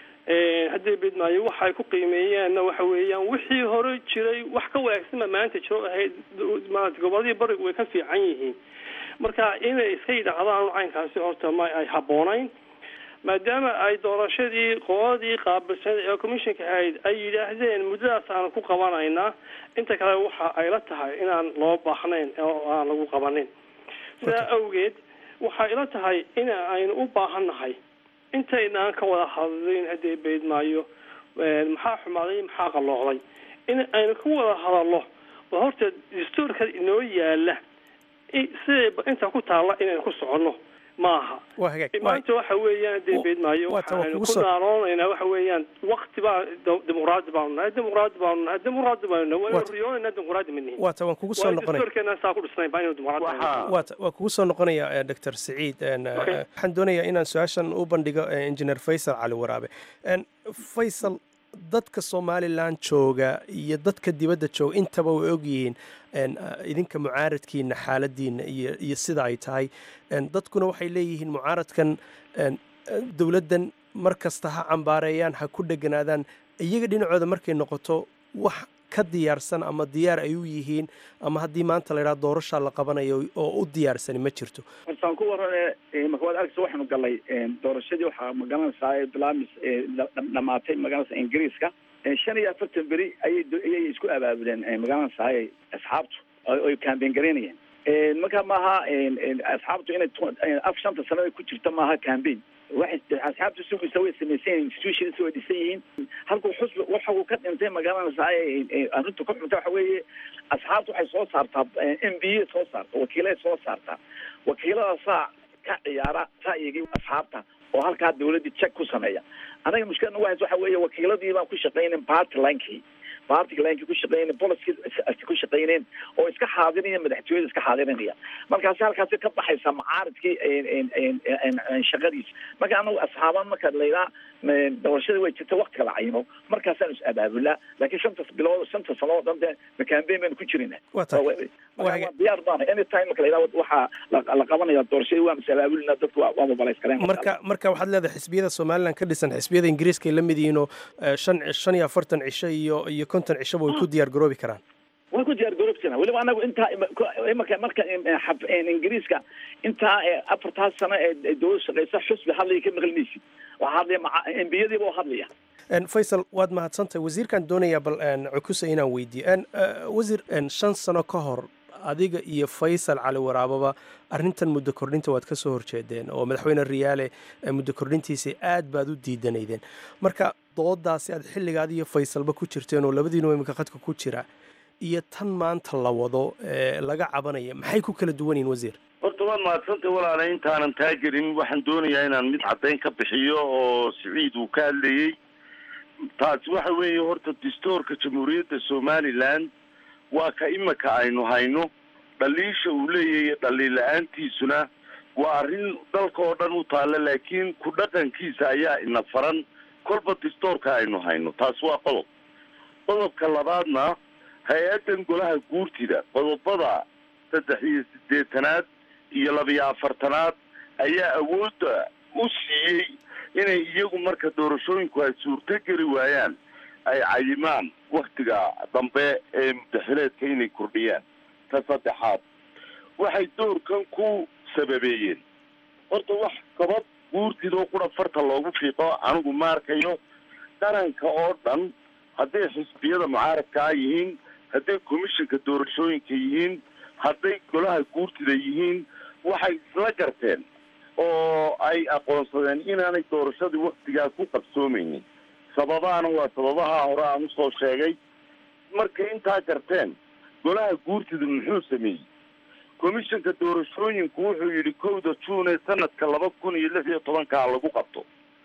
Speaker 11: haddii bidmaayo waxay ku qiimeeyeenna waxa weeyaan wixii hore jiray wax ka wanaagsanba maanta jiro ahayd maarata goboladii barigu way ka fiican yihiin marka inay iska yidhaahdaan caynkaasi horta ma ay habboonayn maadaama ay doorashadii qoladii qaabilsanayd ee commissionka ahayd ay yidhaahdeen muddadaas aan ku qabanaynaa inta kale waxa ay la tahay inaan loo baahnayn oo aan lagu qabanin sidaa awgeed waxay ila tahay in aynu u baahannahay intaynaan ka wada hadlin haddii beydmaayo maxaa xumaaday maxaa qalloocday in aynu ka wada hadallo oo horta dastuurka inoo yaala siday inta ku taalla inaynu ku soconno maaha
Speaker 10: waa hagaag
Speaker 11: maanta waxa weeyaan dee beedmaayo waxaanu ku naaroonaynaa waxa weeyaan wakti baa dimuqraadi baanu nahay dimuqraadi baanu nahay dimuqraadi baanu nahay waynu riyoonayna dimuqraadi ma nihin
Speaker 10: waata waan kugu soo noqonaya
Speaker 11: dastuurkeena saa ku dhisnayn baa inuu dimuqraadi nahay
Speaker 10: waata waan kugu soo noqonaya doctor saciid waxaan doonayaa inaan su-aashan u bandhigo engineer faysal cali waraabe faysal dadka somalilan jooga iyo dadka dibadda jooga intaba way ogyihiin idinka mucaaradkiina xaaladiina iyo iyo sida ay tahay dadkuna waxay leeyihiin mucaaradkan dowladdan mar kasta ha cambaareeyaan ha ku dheganaadaan iyaga dhinacooda markay noqoto wax ka diyaarsan ama diyaar ay u yihiin ama haddii maanta la yidhaha doorashaa la qabanayo oo u diyaarsani ma jirto
Speaker 5: hortaan ku warane markawaad agsa waxaanu galay doorashadii waxaa magaranaysaa bilaamis dhamaatay magaranaysa ingiriiska shan iyo afartan beri ayay ayay isku abaabuleen magaranaysaa asxaabtu oy campaign garaynayeen marka maaha asxaabtu inay af shanta sanada ku jirta maaha campaign waxay asxaabtu sugaysa way samaysan yihiin institutions way dhisan yihiin halkuu xusbi waxa uu ka dhintay magaranaysaa arrinta ku xunta waxa weeye asxaabtu waxay soo saartaa m b a soo saarta wakiilay soo saartaa wakiiladaasaa ka ciyaara ra'yigii asxaabta oo halkaa dawladdii check ku sameeya anaga mushkiladna wahays waxa weeye wakiiladii baan ku shaqaynayn party linkii party linkii ku shaqaynayn policy ku shaqayneen oo iska xaadiraya madaxtooyada iska xaadirinaya markaasi halkaasi ka baxaysa macaaridkii shaqadiisa marka anagu asxaaban marka laydhaa doorashadii way jirta waktiga la cayimo markaasaan is abaabulaa laakiin shanta bilood shanta sano oo dhan de campaign baynu ku jirina diyaar baana anytime marka layidhaha waxaa la qabanaya doorashadii waan is abaabulina dadku waa mobilize kareen
Speaker 10: marka marka waxaad leedahay xisbiyada somalilan ka dhisan xisbiyada ingiriiska ay la mid yihiin oo shan shan iyo afartan cisho iyo iyo konton cishaba way ku diyaar garoobi karaan
Speaker 5: way ku diyaar garoobsana weliba anagu intaa imaka marka ingiriiska intaa afartaas sano ee dowlad shaqeysa xusbi hadlaya ka maqlinaysid waxaa hadlaya embiyadiiba oo hadlaya
Speaker 10: faysal waad mahadsantahay wasiirkaan doonayaa bal cukusa inaan weydiiyo wasiir shan sano ka hor adiga iyo faysal cali waraababa arrintan muddo kordhinta waad ka soo horjeedeen oo madaxweyne riyaale muddo kordhintiisa aad baad u diidanaydeen marka doodaasi aad xilligaad iyo faysalba ku jirteen oo labadiinu imika khadka ku jira iyo tan maanta la wado laga cabanaya maxay ku kala duwan yihin wasiir
Speaker 4: horta waad mahadsantay walaala intaanan taa gelin waxaan doonayaa inaan mid caddayn ka bixiyo oo siciid uu ka hadlayey taasi waxa weeye horta dastuurka jamhuuriyadda somalilan waa ka imika aynu hayno dhaliisha uu leeyahay dhaliil la-aantiisuna waa arrin dalka oo dhan u taalla laakiin ku dhaqankiisa ayaa ina faran kolba dastuurka aynu hayno taasi waa qodob qodobka labaadna hay-addan golaha guurtida qodobada saddex iyo siddeetanaad iyo labiyo afartanaad ayaa awoodda u siiyey inay iyagu marka doorashooyinku ay suurto geli waayaan ay cayimaan waktiga dambe ee mudaxileedka inay kordhiyaan ta saddexaad waxay doorkan ku sababeeyeen horta wax gabad guurtidoo qura farta loogu fiiqo anigu ma arkayo qaranka oo dhan hadday xisbiyada mucaaradkaa yihiin hadday komishinka doorashooyinka yihiin hadday golaha guurtida yihiin waxay isla garteen oo ay aqoonsadeen inaanay doorashadii waktigaa ku qabsoomaynin sababaana waa sababaha hore aan usoo sheegay markay intaa garteen golaha guurtida muxuu sameeyey komishinka doorashooyinku wuxuu yidhi kowda juun ee sanadka laba kun iyo lix iyo tobankaa lagu qabto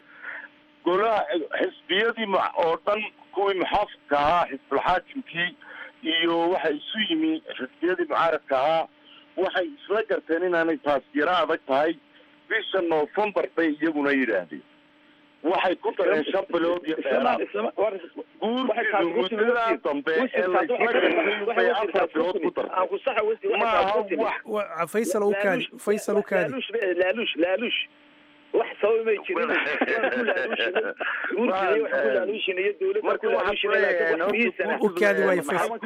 Speaker 4: golaha xisbiyadii oo dhan kuwii muxaafidka ahaa xisbulxaakimkii iyo waxay isu yimi xisbiyadii mucaaradka ahaa waxay isla garteen inaanay taas yaro adag tahay bisha noofembar bay iyaguna yidhaahdeen waxay ku dareen shan bilood iyo dheeraad guurtidu muddadaa dambe ee laysla gartay bay afar bilood ku dartay maaha wax
Speaker 10: faysal u kaadi faysal u kaadi
Speaker 5: laaluush laaluush wax sabab may jirin
Speaker 10: u kaadi waayo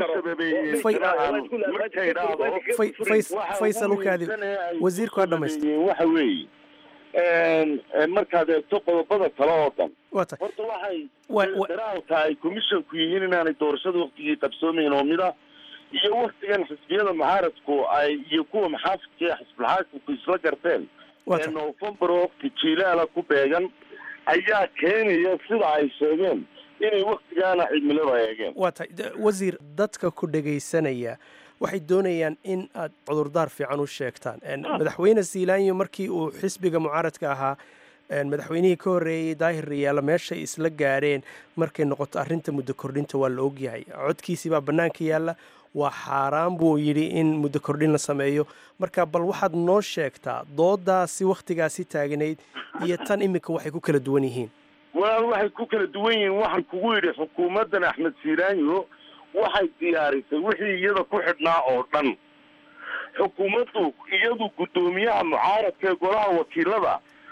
Speaker 10: faysal u kaadi wasiirku ha dhamaysto
Speaker 4: waxa weeye markaad eegto qodobada kale oo dhan
Speaker 10: wata
Speaker 4: horta waxay daraalka ay commissionku yihiin inaanay doorashada waktigii qabsoomayn oo mida iyo waktigan xisbiyada mucaaradku ay iyo kuwa maxaafidka ee xisbulxaakimku isla garteen ee novembar oo wakti jiilaala ku beegan ayaa keenaya sida ay sheegeen inay waktigaana cimilada eegeen
Speaker 10: waa tahay wasiir dadka ku dhegaysanaya waxay doonayaan in aad cudurdaar fiican u sheegtaan madaxweyne siilaanyo markii uu xisbiga mucaaradka ahaa madaxweynihii ka horreeyey daahir riyaala meeshay isla gaareen markay noqoto arrinta muddo kordhinta waa la ogyahay codkiisii baa bannaanka yaalla waa xaaraan buu yidhi in muddo kordhin la sameeyo marka bal waxaad noo sheegtaa doodaasi wakhtigaasi taagnayd iyo tan iminka waxay ku kala duwan yihiin
Speaker 4: walaal waxay ku kala duwan yihiin waxaan kugu yidhi xukuumaddan axmed siiraanyo waxay diyaarisay wixii iyada ku xidhnaa oo dhan xukuumaddu iyadu guddoomiyaha mucaaradka ee golaha wakiilada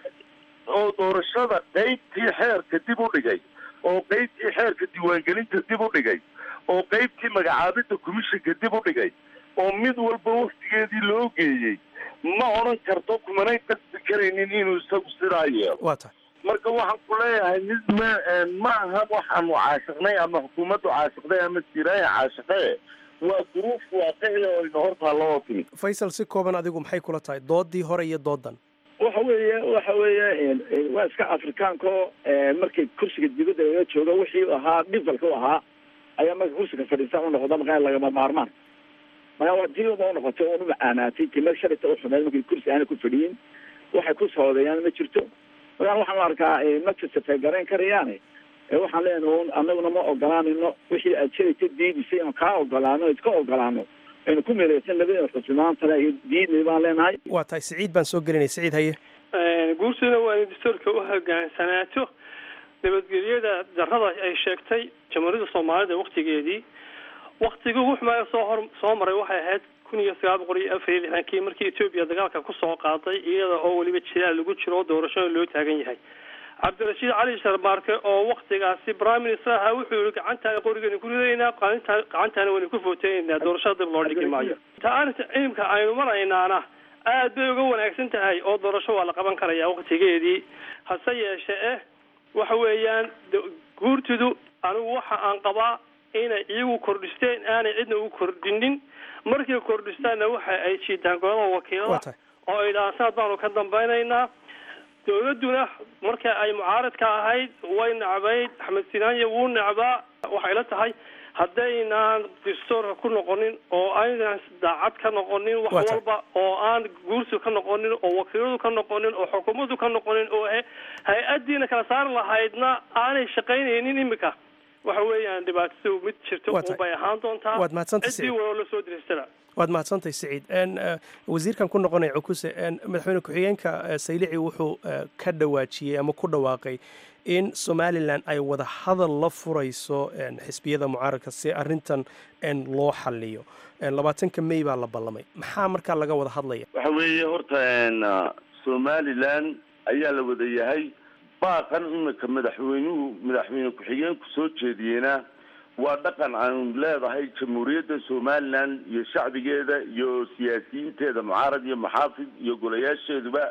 Speaker 4: oo doorashada qeybtii xeerka dib u dhigay oo qeybtii xeerka diiwaangelinta dib u dhigay oo qeybtii magacaabidda commissionka dib u dhigay oo mid walba waktigeedii loo geeyey ma odhan karto kumanay qasbi karaynin inuu isagu sidaa yeelo
Speaker 10: waa tahay
Speaker 4: marka waxaan ku leeyahay mid ma ma aha waxaanu caashiqnay ama xukuumaddu caashiqday ama siraaya caashiqee waa duruuf waaqici oo ina hortaa loo timi
Speaker 10: faysal si kooban adigu maxay kula tahay doodii hore iyo doodan
Speaker 5: waxa weeye waxa weeye waa iska afrikaanko markay kursiga dibadda laga joogo wixii ahaa dhivalka u ahaa ayaa marka kursiga fadhiista u noqda markaa lagama maarmaan markaa waa diiba u noqotay oon u macaanaatay timad shalita u xumeed markii kursi aana ku fadhiyin waxay ku soodeeyaan ma jirto markaa waxaan u arkaa matasafay garayn karayaane waxaan leenahay un anaguna ma ogolaanayno wixii aad shalayta diidisay aan kaa ogolaano iska ogolaano aynu ku meeleysan labadeen xusmaantana iyo diidnay baan leenahay
Speaker 10: waa tahay siciid baan soo gelinay siciid haye
Speaker 11: guursina waa in dastuurka u hogaansanaato nabadgelyada darrada ay sheegtay jamhuuriyadda soomaalida waktigeedii waktigii ugu xumaaya soo hor soo maray waxay ahayd kun iyo sagaal boqol iyo afar iyo lixdankii markii etoobiya dagaalka kusoo qaaday iyada oo weliba jilaal lagu jiro oo doorashada loo taagan yahay cabdirashiid cali sharmaarke oo waktigaasi prime minister ahaa wuxuu yihi gacantaana qorigeena ku ridaynaa qalinta gacantaana wayna ku footeynaynaa doorashada dib loo dhigi maayo ta arrinta cilimka aynu maraynaana aad bay uga wanaagsan tahay oo doorasho waa la qaban karaya waktigeedii hase yeeshe eh waxa weeyaan guurtidu anigu waxa aan qabaa inay iyagu kordhisteen aanay cidna u kordhinin markay kordhistaanna waxa ay jiitaan golada wakiilada oo ay dhahaan sanad baanu ka dambaynaynaa dawladduna marka ay mucaaradka ahayd way necbayd axmed sinaanya wuu necbaa waxay la tahay haddaynaan dastuurka ku noqonin oo aynaan daacad ka noqonin wax walba oo aan guursi ka noqonin oo wakiiladu ka noqonin oo xukuumaddu ka noqonin oo hay-addiina kala saari lahaydna aanay shaqaynaynin imika waxa weeyaan dhibaatadu mid jirto unbay ahaan doontaa
Speaker 10: waad mahadsantay
Speaker 11: ciddii waloo la soo diraystana
Speaker 10: waad mahadsantahay siciid wasiirkan ku noqonaya cukuse madaxweyne ku-xigeenka saylici wuxuu ka dhawaajiyey ama ku dhawaaqay in somalilan ay wada hadal la furayso xisbiyada mucaaradka si arintan loo xaliyo labaatanka may baa la ballamay maxaa markaa laga wada hadlaya
Speaker 4: waxa weeye horta somalilan ayaa la wada yahay baaqan imika madaxweynuhu madaxweyne ku-xigeenku soo jeediyeyna waa dhaqan aanu leedahay jamhuuriyadda somalilan iyo shacbigeeda iyo siyaasiyiinteeda mucaarad iyo maxaafid iyo golayaasheeduba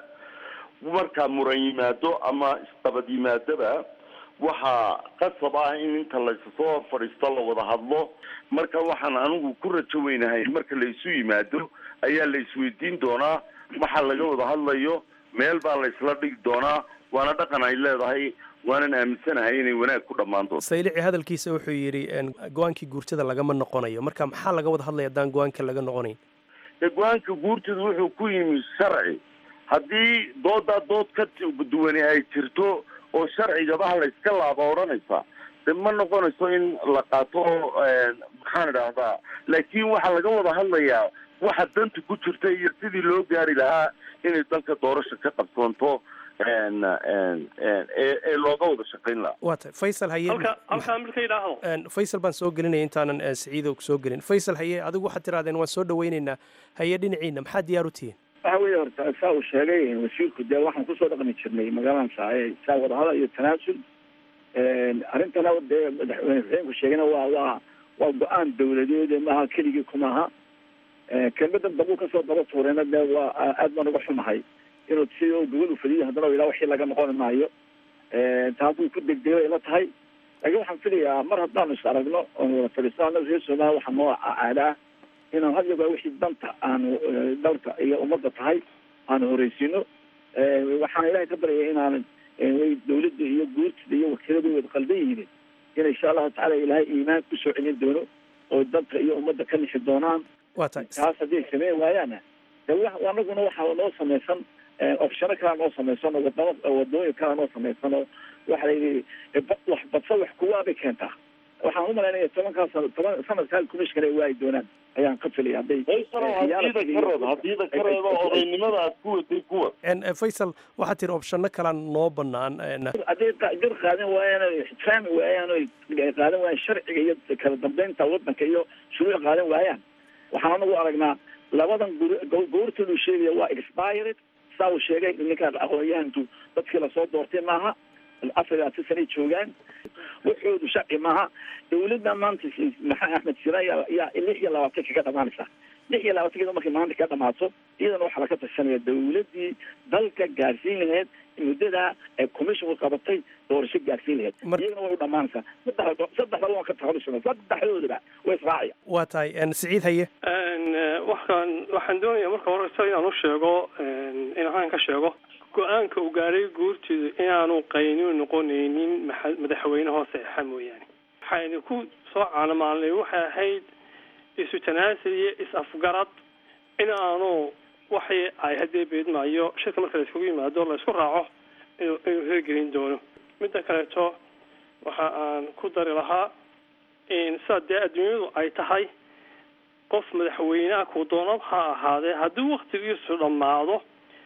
Speaker 4: markaa muran yimaado ama isdabad yimaadaba waxaa qasab ah in inta laysasoo hor fadhiisto la wada hadlo marka waxaan anigu ku rajo weynahay marka laysu yimaado ayaa la isweydiin doonaa waxa laga wada hadlayo meel baa la isla dhigi doonaa waana dhaqan ay leedahay waanan aaminsanahay inay wanaag ku dhammaan doonto
Speaker 10: saylici hadalkiisa wuxuu yidhi go-aankii guurtada lagama noqonayo marka maxaa laga wada hadlaya haddaan go-aanka laga noqonayn
Speaker 4: dee go-aanka guurtada wuxuu ku yimi sharci haddii doodaa dood ka duwani ay jirto oo sharcigabaha la iska laaba odhanaysa de ma noqonayso in la qaato maxaan idhaahdaa laakiin waxaa laga wada hadlayaa waxa danta ku jirta iyo sidii loo gaari lahaa inay dalka doorasha ka qabsoonto ee looga wada shaqayn lahaa
Speaker 10: waa tahay faysal haye
Speaker 11: halka halkaa marka yidhaahdo
Speaker 10: faysal baan soo gelinaya intaanan siciido soo gelin faysal haye adigu waxaad tirahdeen waan soo dhawaynaynaa haye dhinaciina maxaa diyaar u tihiin
Speaker 5: waxa weeye horta saa uu sheegay wasiirku dee waxaan kusoo dhaqmi jirnay magaaladan saaye saa wadahadal iyo tanaasul arrintana dee madaxweyne xuseenku sheegayna waa waa waa go-aan dawladeed maaha keligii kumaha kelmadan dambu kasoo daba tuurayna dee waa aad baan uga xumahay inuu sidii u gobol u fadiyay haddana ilaa wixii laga noqon maayo taasuu ku degdegay ila tahay laakiin waxaan filayaa mar haddaanu is aragno oonu wada fadhiisano annaga reer soomaaliya waxaa noo caadaa inaan had yagaa wixii danta aanu dalka iyo ummadda tahay aanu horeysiino waxaan ilahay ka baryaya inaanan way dawladda iyo guurtida iyo wakiiladu wada qaldan yihiin in insha allahu tacala ilaahay iimaan kusoo celin doono oo dalka iyo ummadda ka nixi doonaan
Speaker 10: waa tahay
Speaker 5: taas hadday sameyn waayaana de anaguna waxaa noo samaysan opshano kalaa noo samaysan oo wadamo wadooyin kalaa noo samaysan oo waxa la yidhi wax badsa wax kuwaabay keentaa waxaan u malaynaya tobankaa sano toban sanadkaa commissionka ay waayi doonaan ayaan ka filaya hadday
Speaker 4: hadiida ka reeb hadiida ka reebo odaynimada aad ku waday kuwa
Speaker 10: faysal waxaad tiri opshano kalaan noo banaan
Speaker 5: hadday gar qaadan waayaan oy ixtiraami waayaan oy qaadan waayaan sharciga iyo kala dambeynta wadanka iyo shuruuc qaadan waayaan waxaan anagu aragnaa labadan goortoodu sheegaya waa expired saa uu sheegay ninkaan aqoon-yahanku dadkii lasoo doortay maaha afar iyo labaatan sanay joogaan waxoodu sharci maaha dawladda maanta maxaa axmed sira yaa yaa lix iyo labaatan kaga dhamaanaysa lix iyo labaatankeeda markay maanta ka dhamaato iyadana waxaa laga tashanaya dawladdii dalka gaarsiin lahayd muddadaa ee commissionku qabatay doorasho gaarsiin lahayd iyagana way u dhamaanaysaa saddex saddexda waan ka takhalusana saddexdoodaba way israacaya
Speaker 10: waa tahay siciid haye
Speaker 11: waxaan waxaan doonayaa marka horeysa inaan u sheego inaan ka sheego go-aanka uu gaadhay guurtidu inaanu qaynuun noqonaynin madaxweyne hoose exa mooyaane waxaynu ku soo caanamaalnay waxay ahayd isu tanaasul iyo is-afgarad in aanu waxay ay haddee beedmaayo shirka marka la iskugu yimaado la isku raaco inuu inuu hirgelin doono midda kaleeto waxa aan ku dari lahaa in sidaa dee adduunyadu ay tahay qof madaxweyneha kuu doonad ha ahaadee haddii waktigiisu dhammaado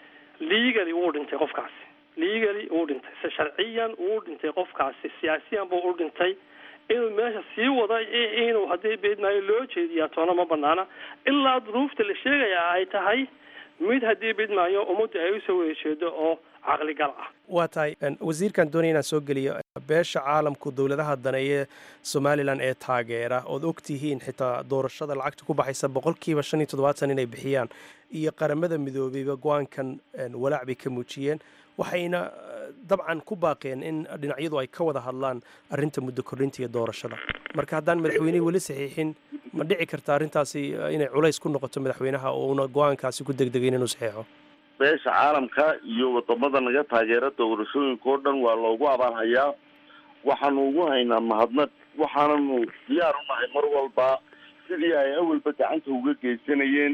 Speaker 11: legally wuu dhintay qofkaasi legally wuu dhintay se sharciyan wuu dhintay qofkaasi siyaasiyan buu u dhintay inuu meesha sii wada inuu haddii beedmaayo loo jeediyaa toona ma banaana ilaa duruufta la sheegaya ay tahay mid haddii beedmaayo ummadda ay usoo wada jeedo oo caqligal ah
Speaker 10: waa tahay wasiirkan doonaya inaan soo geliyo beesha caalamku dowladaha daneeye somalilan ee taageera ood og tihiin xitaa doorashada lacagta ku baxaysa boqolkiiba shan iyo toddobaatan inay bixiyaan iyo qaramada midoobeyba go-aankan walaac bay ka muujiyeen waxayna dabcan ku baaqeen in dhinacyadu ay ka wada hadlaan arrinta muddo kordhinta iyo doorashada marka haddaan madaxweynihii weli saxiixin ma dhici karta arrintaasi inay culays ku noqoto madaxweynaha oo una go-aankaasi ku degdegayn inuu saxiixo
Speaker 4: beesha caalamka iyo wadamada naga taageera doorashooyinka oo dhan waa loogu abaalhayaa waxaanu ugu haynaa mahadnaq waxaananu diyaar u nahay mar walba sidii ay awalba gacanta uga geysanayeen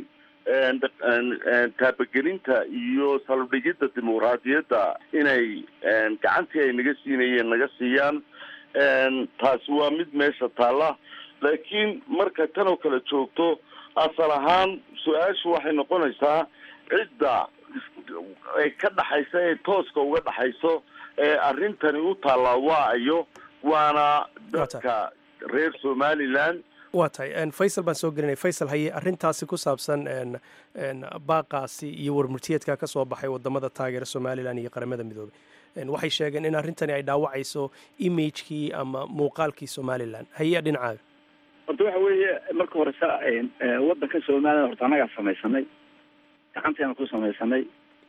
Speaker 4: taabagelinta iyo salbdhigidda dimuqraadiyadda inay gacantii ay naga siinayeen naga siiyaan taasi waa mid meesha taalla laakiin marka tan oo kale joogto asal ahaan su-aashu waxay noqonaysaa cidda ay ka dhaxaysa ee tooska uga dhaxayso ee arrintani u taallaa waa ayo waana dadka reer somaliland
Speaker 10: waa tahay faysal baan soo gelinay faysal haye arrintaasi ku saabsan baaqaasi iyo warmurtiyeedka ka soo baxay wadamada taageera somalilan iyo qaramada midoobey waxay sheegeen in arrintani ay dhaawacayso imagekii ama muuqaalkii somalilan haye dhinacaaga
Speaker 5: horta waxa weeye marka horesa wadanka somalilan horta annagaa samaysanay gacanteena ku samaysanay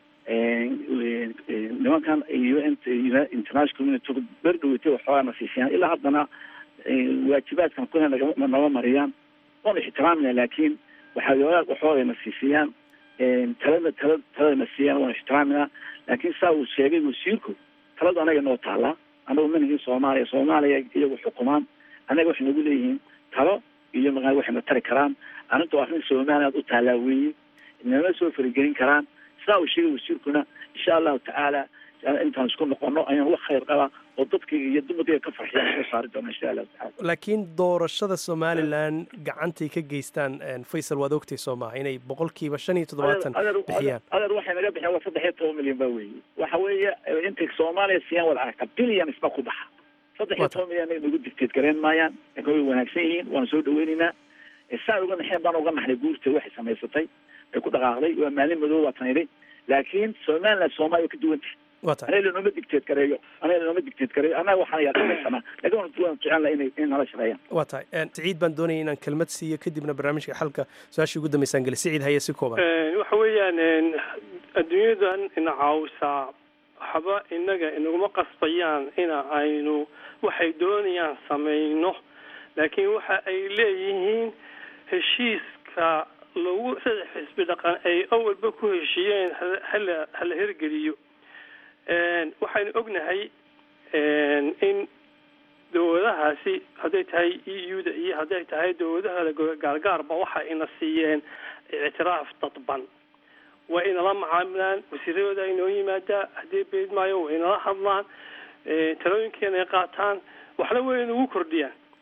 Speaker 5: nimankan iyo international community berdhaweytay waxoogaa na siisiyaan ilaa haddana waajibaadkan kuna naba mariyaan waanu ixtiraamina laakiin waxaa waxooga na siisiyaan talada tala talada na siiyaan waanu ixtiraaminaa laakiin saa uu sheegay wasiirku taladu anaga noo taallaa anagu manihii soomaaliya soomaaliya iyagu xukumaan annaga waxay nagu leeyihiin talo iyo maaa waxay na tari karaan arrinta arrin somaliland u taallaa weeye nama soo faragelin karaan sidaa uu sheegay wasiirkuna insha allahu tacaala intaan isku noqono ayaan wax khayr qabaa oo dadkayga iyo dumarkayga ka farxiyaan soo saari doona insha allahu tacala
Speaker 10: laakiin doorashada somalilan gacantay ka geystaan faysal waad ogtay soo maaha inay boqolkiiba shan iyo toddobaatan bixiyaan
Speaker 5: adeer waxay naga bixiyaan waa saddex iyo toban milyan ba weeye waxa weeye intay soomaaliya siiyaan wada aragta billions ba ku baxa saddex iyo toban milyan nagu dictate gareen maayaan laakiin way wanaagsan yihiin waana soo dhaweynaynaa saa uga naxeen baan uga naxnay guurta waxay samaysatay ay ku dhaqaaqday waa maalin madow waa tanidhay laakiin somaliland soomaaliya ka duwan tahay anaga lanooma digteed gareeyo anaga lanooma digteed gareeyo annaga waxaan yaaqabaysanaa laakiin waan waan jecel laha inay in nala shaqeeyaan
Speaker 10: waa tahay siciid baan doonaya inaan kelmad siiyo kadibna barnaamijka xalka su-aashii ugu dambeysaan geli siciid haye si kooban
Speaker 11: waxa weeyaan adduunyadan ina caawisaa waxba inaga inaguma qasbayaan ina aynu waxay doonayaan samayno laakiin waxa ay leeyihiin heshiiska lagu saddex xisbi dhaqan ay awalba ku heshiiyeen hala hala hirgeliyo waxaynu ognahay in dowladahaasi hadday tahay e u da iyo hadday tahay dowladaha gaargaarba waxa ina siiyeen ictiraaf dadban waa inala macaamilaan wasiiradooda inoo yimaadaa haddii beedmaayo waa inala hadlaan talooyinkeena ay qaataan waxna way inagu kordhiyaan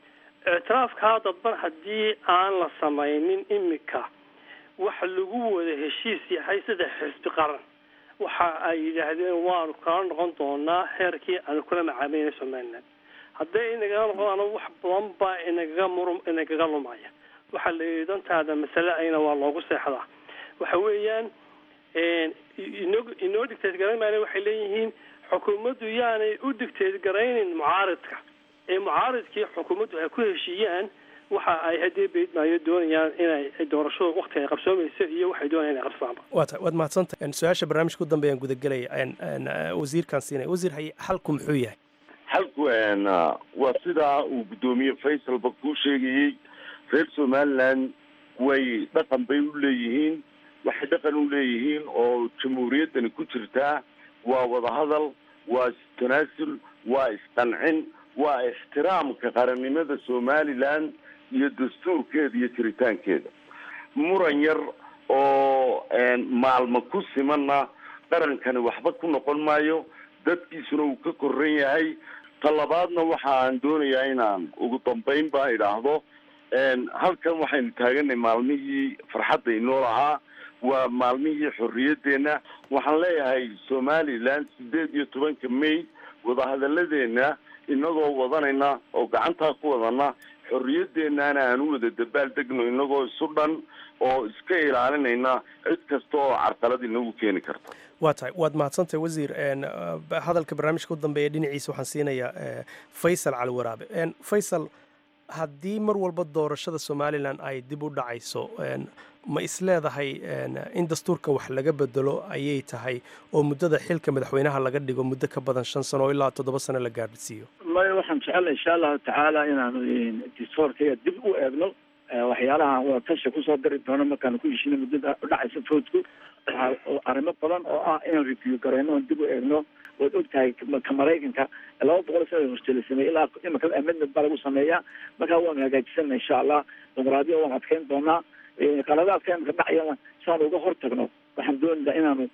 Speaker 11: ictiraafkaa dadban haddii aan la samaynin imika waxa lagu wada heshiis yahay saddex xisbi qaran waxa ay yidhaahdeen waanu kala noqon doonaa heerkii aanu kula macaamileyna somaliland hadday inagaga noqdaan wax badan baa inagaga murum inagaga lumaya waxaa la yidhi dantaada masale ayna waa loogu seexdaa waxa weeyaan inoo inoo digteed garan maana waxay leeyihiin xukuumaddu yaanay u digteed garaynin mucaaridka ee mucaaridkii xukuumaddu ay ku heshiiyaan waxa ay haddii beydmaayo doonayaan inay doorashadu wakti ay qabsoomayso iyo waxay doonayaan inay qabsaanba
Speaker 10: waa ta waad mahadsantahay su-aasha barnaamijka u dambeeyaan gudagelaya wasiirkan siinaya wasiir haye xalku muxuu yahay
Speaker 4: xalku waa sidaa uu guddoomiye faysalba kuu sheegayey reer somaliland way dhaqan bay u leeyihiin waxay dhaqan u leeyihiin oo jamhuuriyaddani ku jirtaa waa wadahadal waa istanaasul waa isqancin waa ixtiraamka qarannimada somaliland iyo dastuurkeeda iyo jiritaankeeda muran yar oo maalmo ku simanna qarankani waxba ku noqon maayo dadkiisuna uu ka koran yahay talabaadna waxa aan doonayaa inaan ugu dambayn baa idhaahdo halkan waxaynu taaganay maalmihii farxadda inoo lahaa waa maalmihii xorriyadeenna waxaan leeyahay somaliland sideed iyo tobanka may wadahadalladeena inagoo wadanayna oo gacantaa ku wadana xorriyadeennaana aan u wada dabaal degno inagoo isu dhan oo iska ilaalinayna cid kasta oo carqalad inagu keeni karta
Speaker 10: waa tahay waad mahadsantahay wasiir hadalka barnaamijka u dambeeya dhinaciisa waxaan siinayaa faysal cali waraabe faysal haddii mar walba doorashada somalilan ay dib u dhacayso ma isleedahay in dastuurka wax laga bedelo ayay tahay oo muddada xilka madaxweynaha laga dhigo muddo ka badan shan sano oo ilaa toddoba sano la gaadhsiiyo
Speaker 5: maya waxaan jecelnay insha allahu tacaala inaanu dastuurkaya dib u eegno waxyaalaha wadatasha kusoo dari doono markaanu ku heshino muddada udhacaysa foodku arrimo badan oo ah inaan review garayno oon dib u eegno waad ogtahay ka maraykanka laba boqol sana hortela sameeyey ilaa imika amendment baa lagu sameeyaa markaa waanu hagaajisana insha allah dimuqraadiya waan adkeyn doonaa qaladaadka imika dhacayana siaan uga hortagno waxaan doonaynaa inaanu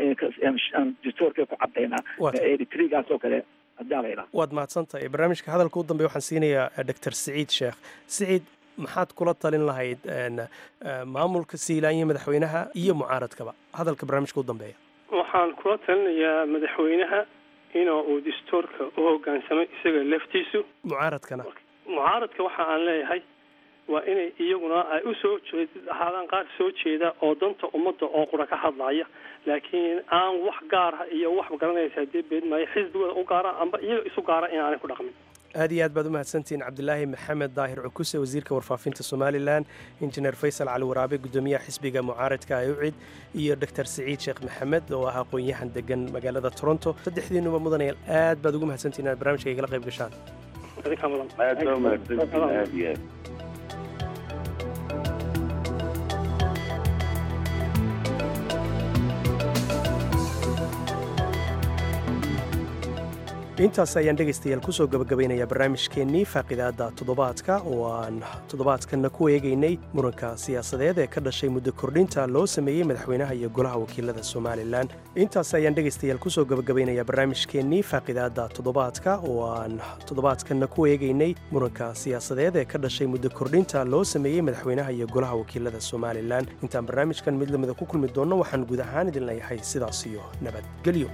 Speaker 5: dastuurka ku cadaynaa eritrigaas oo kale hadaa la idhaha
Speaker 10: waad mahadsantahay barnaamijka hadalka u dambeya waxaan siinayaa doctor siciid sheekh siciid maxaad kula talin lahayd maamulka siilaanya madaxweynaha iyo mucaaradkaba hadalka barnaamijka u dambeeya
Speaker 11: waxaan kula talinayaa madaxweynaha in uu dastuurka u hogaansamay isaga laftiisu
Speaker 10: mucaaradkana
Speaker 11: mucaaradka waxa aan leeyahay waa inay iyaguna ay u soo jeed ahaadaan qaar soo jeeda oo danta ummadda oo qura ka hadlaya laakiin aan wax gaara iyo wax garanaysa dee beedmaayo xisbigooda u gaara amba iyaga isu gaara in aanay ku dhaqmin
Speaker 10: aad iyo aad baad u mahadsantihiin cabdilaahi maxamed daahir cukuse wasiirka warfaafinta somalilan injineer faysal cali waraabe guddoomiyaha xisbiga mucaaradka ayucid iyo doctor siciid sheekh maxamed oo ah aqoon-yahan degan magaalada toronto saddexdiinuba mudanayaal aad baad ugu mahadsantihin inaad barnamijka igala qayb gashaan
Speaker 4: aad baa umahadsantihin aad iyo aad
Speaker 10: intaas ayaan dhegaystayaal kusoo gabagabaynayaa barnaamijkeennii faaqidaadda toddobaadka oo aan toddobaadkanna ku eegaynay muranka siyaasadeed ee ka dhashay muddo kordhinta loo sameeyey madaxweynaha iyo golaha wakiilada somalilan intaas ayaan dhegaystayaal kusoo gabagabaynayaa barnaamijkeennii faaqidaadda toddobaadka oo aan toddobaadkanna ku eegaynay muranka siyaasadeed ee ka dhashay muddo kordhinta loo sameeyey madaxweynaha iyo golaha wakiilada somalilan intaan barnaamijkan mid lamida ku kulmi doonno waxaan guud ahaan idin leeyahay sidaas iyo nabadgelyo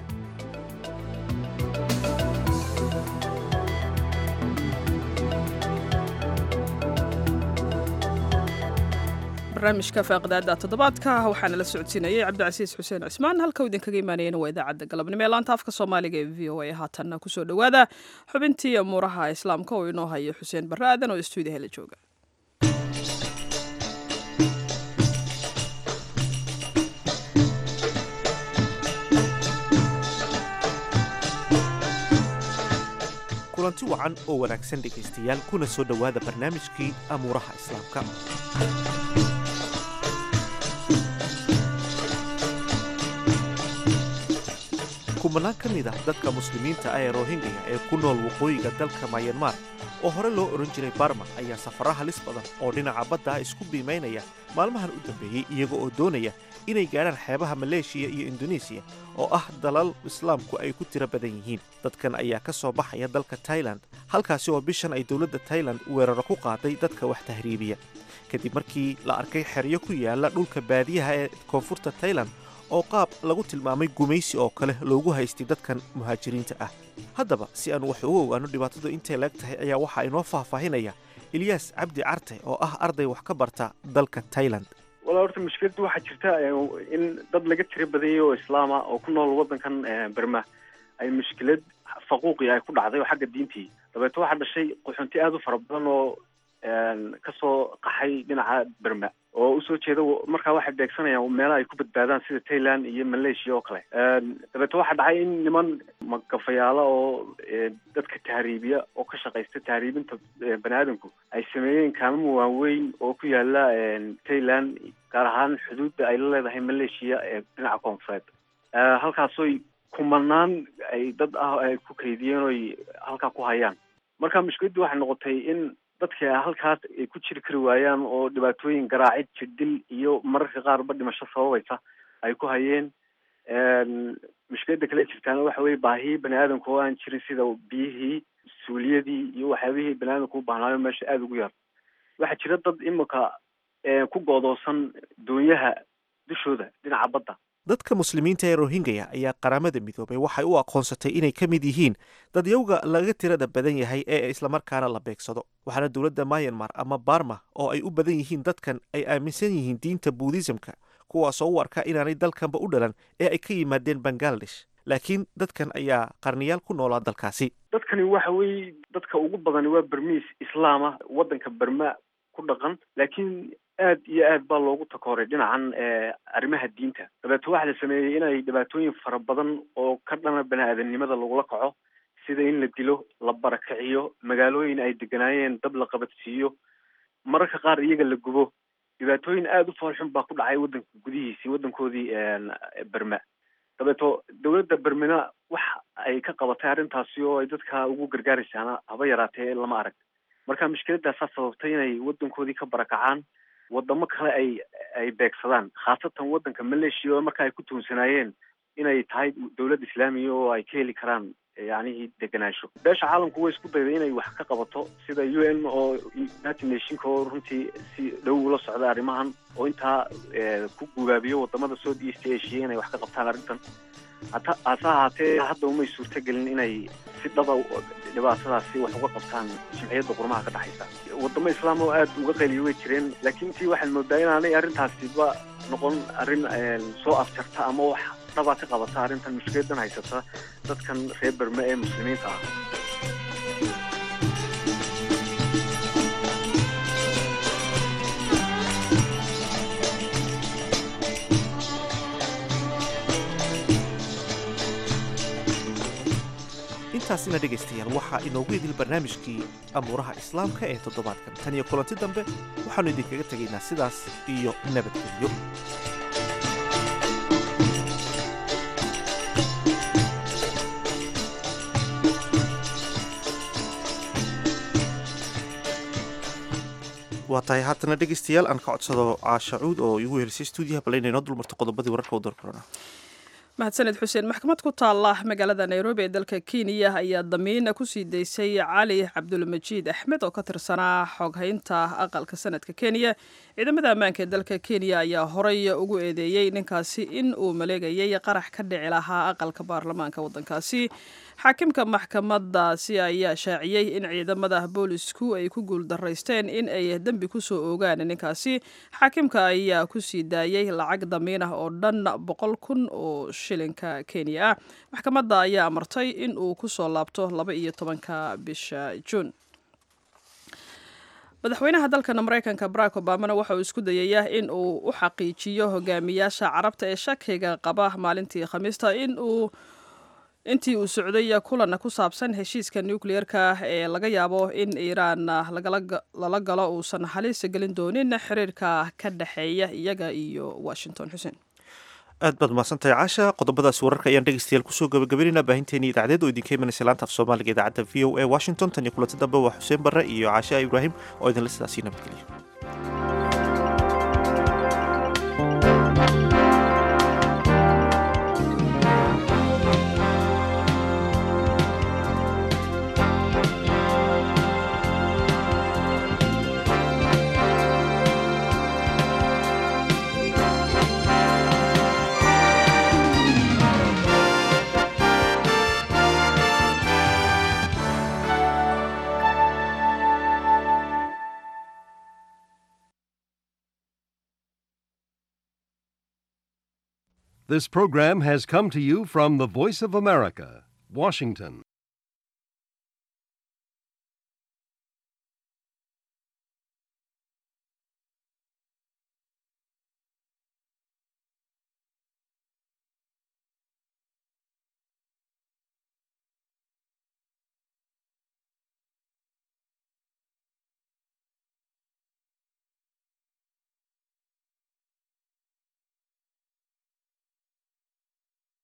Speaker 2: barnaamijka faaqidaada toddobaadka waxaana la socodsiinayay cabdicasiis xuseen cismaan halka uu idinkaga imaanayana waa idaacadda galabnimo ee laanta afka soomaaliga ee v o a haatanna kusoo dhowaada xubintii amuuraha islaamka oo inoo hayo xuseen barre aadan oo istuudiyaha la jooga
Speaker 1: kulanti wacan oo wanaagsan dhegaystayaal kuna soo dhowaada barnaamijkii amuuraha islaamka kumanaan ka mid ah dadka muslimiinta ah ee rohingya ee ku nool waqooyiga dalka mayanmar oo hore loo odhan jiray barma ayaa safarro halis badan oo dhinaca badda ah isku biimaynaya maalmahan u dambeeyey iyaga oo doonaya inay gaadhaan xeebaha maleeshiya iyo indonesiya oo ah dalal islaamku ay ku tiro badan yihiin dadkan ayaa ka soo baxaya dalka tailand halkaasi oo bishan ay dowladda tailand weeraro ku qaaday dadka wax tahriibiya kadib markii la arkay xeryo ku yaala dhulka baadiyaha ee koonfurta tailand oo qaab lagu tilmaamay gumaysi oo kale loogu haystay dadkan muhaajiriinta ah haddaba si aan wax uga ogaano dhibaatadu intay leeg tahay ayaa waxaa inoo faahfaahinaya ilyaas cabdi carte oo ah arday wax ka barta dalka tailand
Speaker 12: walaa horta mushkiladdu waxaa jirta in dad laga tiro badanyay oo islaama oo ku nool waddankan berma ay mushkilad faquuqi ay ku dhacday oo xagga diintii dabeeto waxaa dhashay qaxoonti aada u fara badan oo kasoo qaxay dhinaca berma oo usoo jeeda markaa waxay beegsanayaan meelaha ay ku badbaadaan sida thailand iyo malaysia oo kale dabeeto waxaa dhacay in niman magafayaala oo dadka tahriibiya oo ka shaqaysta tahriibinta bani aadamku ay sameeyeen kaamama waaweyn oo ku yaala thailand gaar ahaan xuduudda ay la leedahay malaysia ee dhinaca koonfureed halkaasoy kumanaan ay dad ah ay ku kaydiyeen oy halkaa ku hayaan marka mushkiladdu waxay noqotay in dadka halkaas ay ku jiri kari waayaan oo dhibaatooyin garaacid jirdil iyo mararka qaarba dhimasho sababaysa ay ku hayeen mushkiladda kale jirtaana waxa weye baahiyii bani aadamka oo aan jirin sida biyihii suuliyadii iyo waxyaabihii bani aadamka u baahnaayo meesha aada ugu yar waxaa jira dad imika ku goodoosan doonyaha dushooda dhinaca badda
Speaker 1: dadka muslimiinta ee rohingya ayaa qaramada midoobay waxay u aqoonsatay inay ka mid yihiin dadyowga laga tirada badan yahay ee islamarkaana la beegsado waxaana dowladda mayanmar ama barma oo ay u badan yihiin dadkan ay aaminsan yihiin diinta buudhisamka kuwaasoo u arka inaanay dalkanba u dhalan ee ay ka yimaadeen bangaladesh laakiin dadkan ayaa qarniyaal ku noolaa dalkaasi
Speaker 12: dadkani waxa weeye dadka ugu badani waa bermiis islaama waddanka berma ku dhaqan laakiin aad iyo aad baa loogu takooray dhinacan arrimaha diinta dabeeto waxaa la sameeyey inay dhibaatooyin fara badan oo ka dhana bani aadamnimada lagula kaco sida in la dilo la barakiciyo magaalooyin ay deganaayeen dab la qabadsiiyo mararka qaar iyaga la gubo dhibaatooyin aada u foolxun baa ku dhacay waddanka gudihiisii waddankoodii berma dabeeto dowladda bermena wax ay ka qabatay arrintaasi oo ay dadka ugu gargaaraysaana haba yaraatee lama arag marka mushkiladaasaa sababtay inay waddankoodii ka barakacaan wadamo kale ay ay beegsadaan khaasatan waddanka malaysia oo marka ay ku tuunsanaayeen inay tahay dowlad islaamiya oo ay ka heli karaan yacnihii degenaansho beesha caalamku way isku dayday inay wax ka qabato sida u n oo united nationka oo runtii si dhow ula socda arrimahan oo intaa ku gubaabiyo wadamada south east asia inay wax ka qabtaan arrintan hata hase ahaatee hadda umay suurtagelin inay si dhaba dhibaatadaasi wax uga qabtaan jimciyadda qurmaha ka dhexaysa wadamo islaam oo aada uga qaliyo way jireen laakiin intii waxaad moodaa inaanay arrintaasiba noqon arrin soo afjarta ama wax dhaba ka qabata arrintan mushkiladan haysata dadkan reer berme ee muslimiinta ah
Speaker 1: intaasina dhegaystayaal waxaa inoogu idil barnaamijkii amuuraha islaamka ee toddobaadkan tan iyo kulanti dambe waxaannu idinkaga tegaynaa sidaas iyo nabadgelyo waa tahay haatana dhegaystayaal aan ka codsado caashacuud oo igu helisay stuudiyaha bal inay noo dulmarto qodobadii wararka u doorkorona
Speaker 2: mahadsaned xuseen maxkamad ku taalla magaalada nairobi ee dalka kenya ayaa damiin kusii daysay cali cabdulmajiid axmed oo ka tirsanaa xoghaynta aqalka sanadka kenya ciidamada ammaanka ee dalka kenya ayaa horay ugu eedeeyey ninkaasi in uu maleegayay qarax ka dhici lahaa aqalka baarlamaanka waddankaasi xaakimka maxkamadaasi ayaa shaaciyey in ciidamada boolisku ay ku guuldaraysteen in ay dembi kusoo oogaan ninkaasi xaakimka ayaa kusii daayey lacag damiin ah oo dhan boqol kun oo shilinka kenya ah maxkamadda ayaa amartay in uu kusoo laabto laba iyo tobanka bisha juun madaxweynaha dalkan mareykanka barack obamana waxa uu isku dayayaa in uu u xaqiijiyo hogaamiyaasha carabta ee shakiga qaba maalintii khamiista in uu intii uu socday kulan ku saabsan heshiiska nucleer-ka ee laga yaabo in iiraan lala galo uusan halis gelin doonin xiriirka ka dhexeeya iyaga iyo washington xuseen
Speaker 1: aad baad mahadsantahay caasha qodobadaas wararka ayaan dhegeystayaal kusoo gabagabaynaynaa baahinteeni idaacadeed oo idinka imanaysa laanta af soomaaliga idaacadda v o a washington tan iyo kulanti dambe waa xuseen barre iyo caasha ibraahim oo idinla sidaasii nabadgeliya
Speaker 13: This program has come to you from the Voice of America, Washington.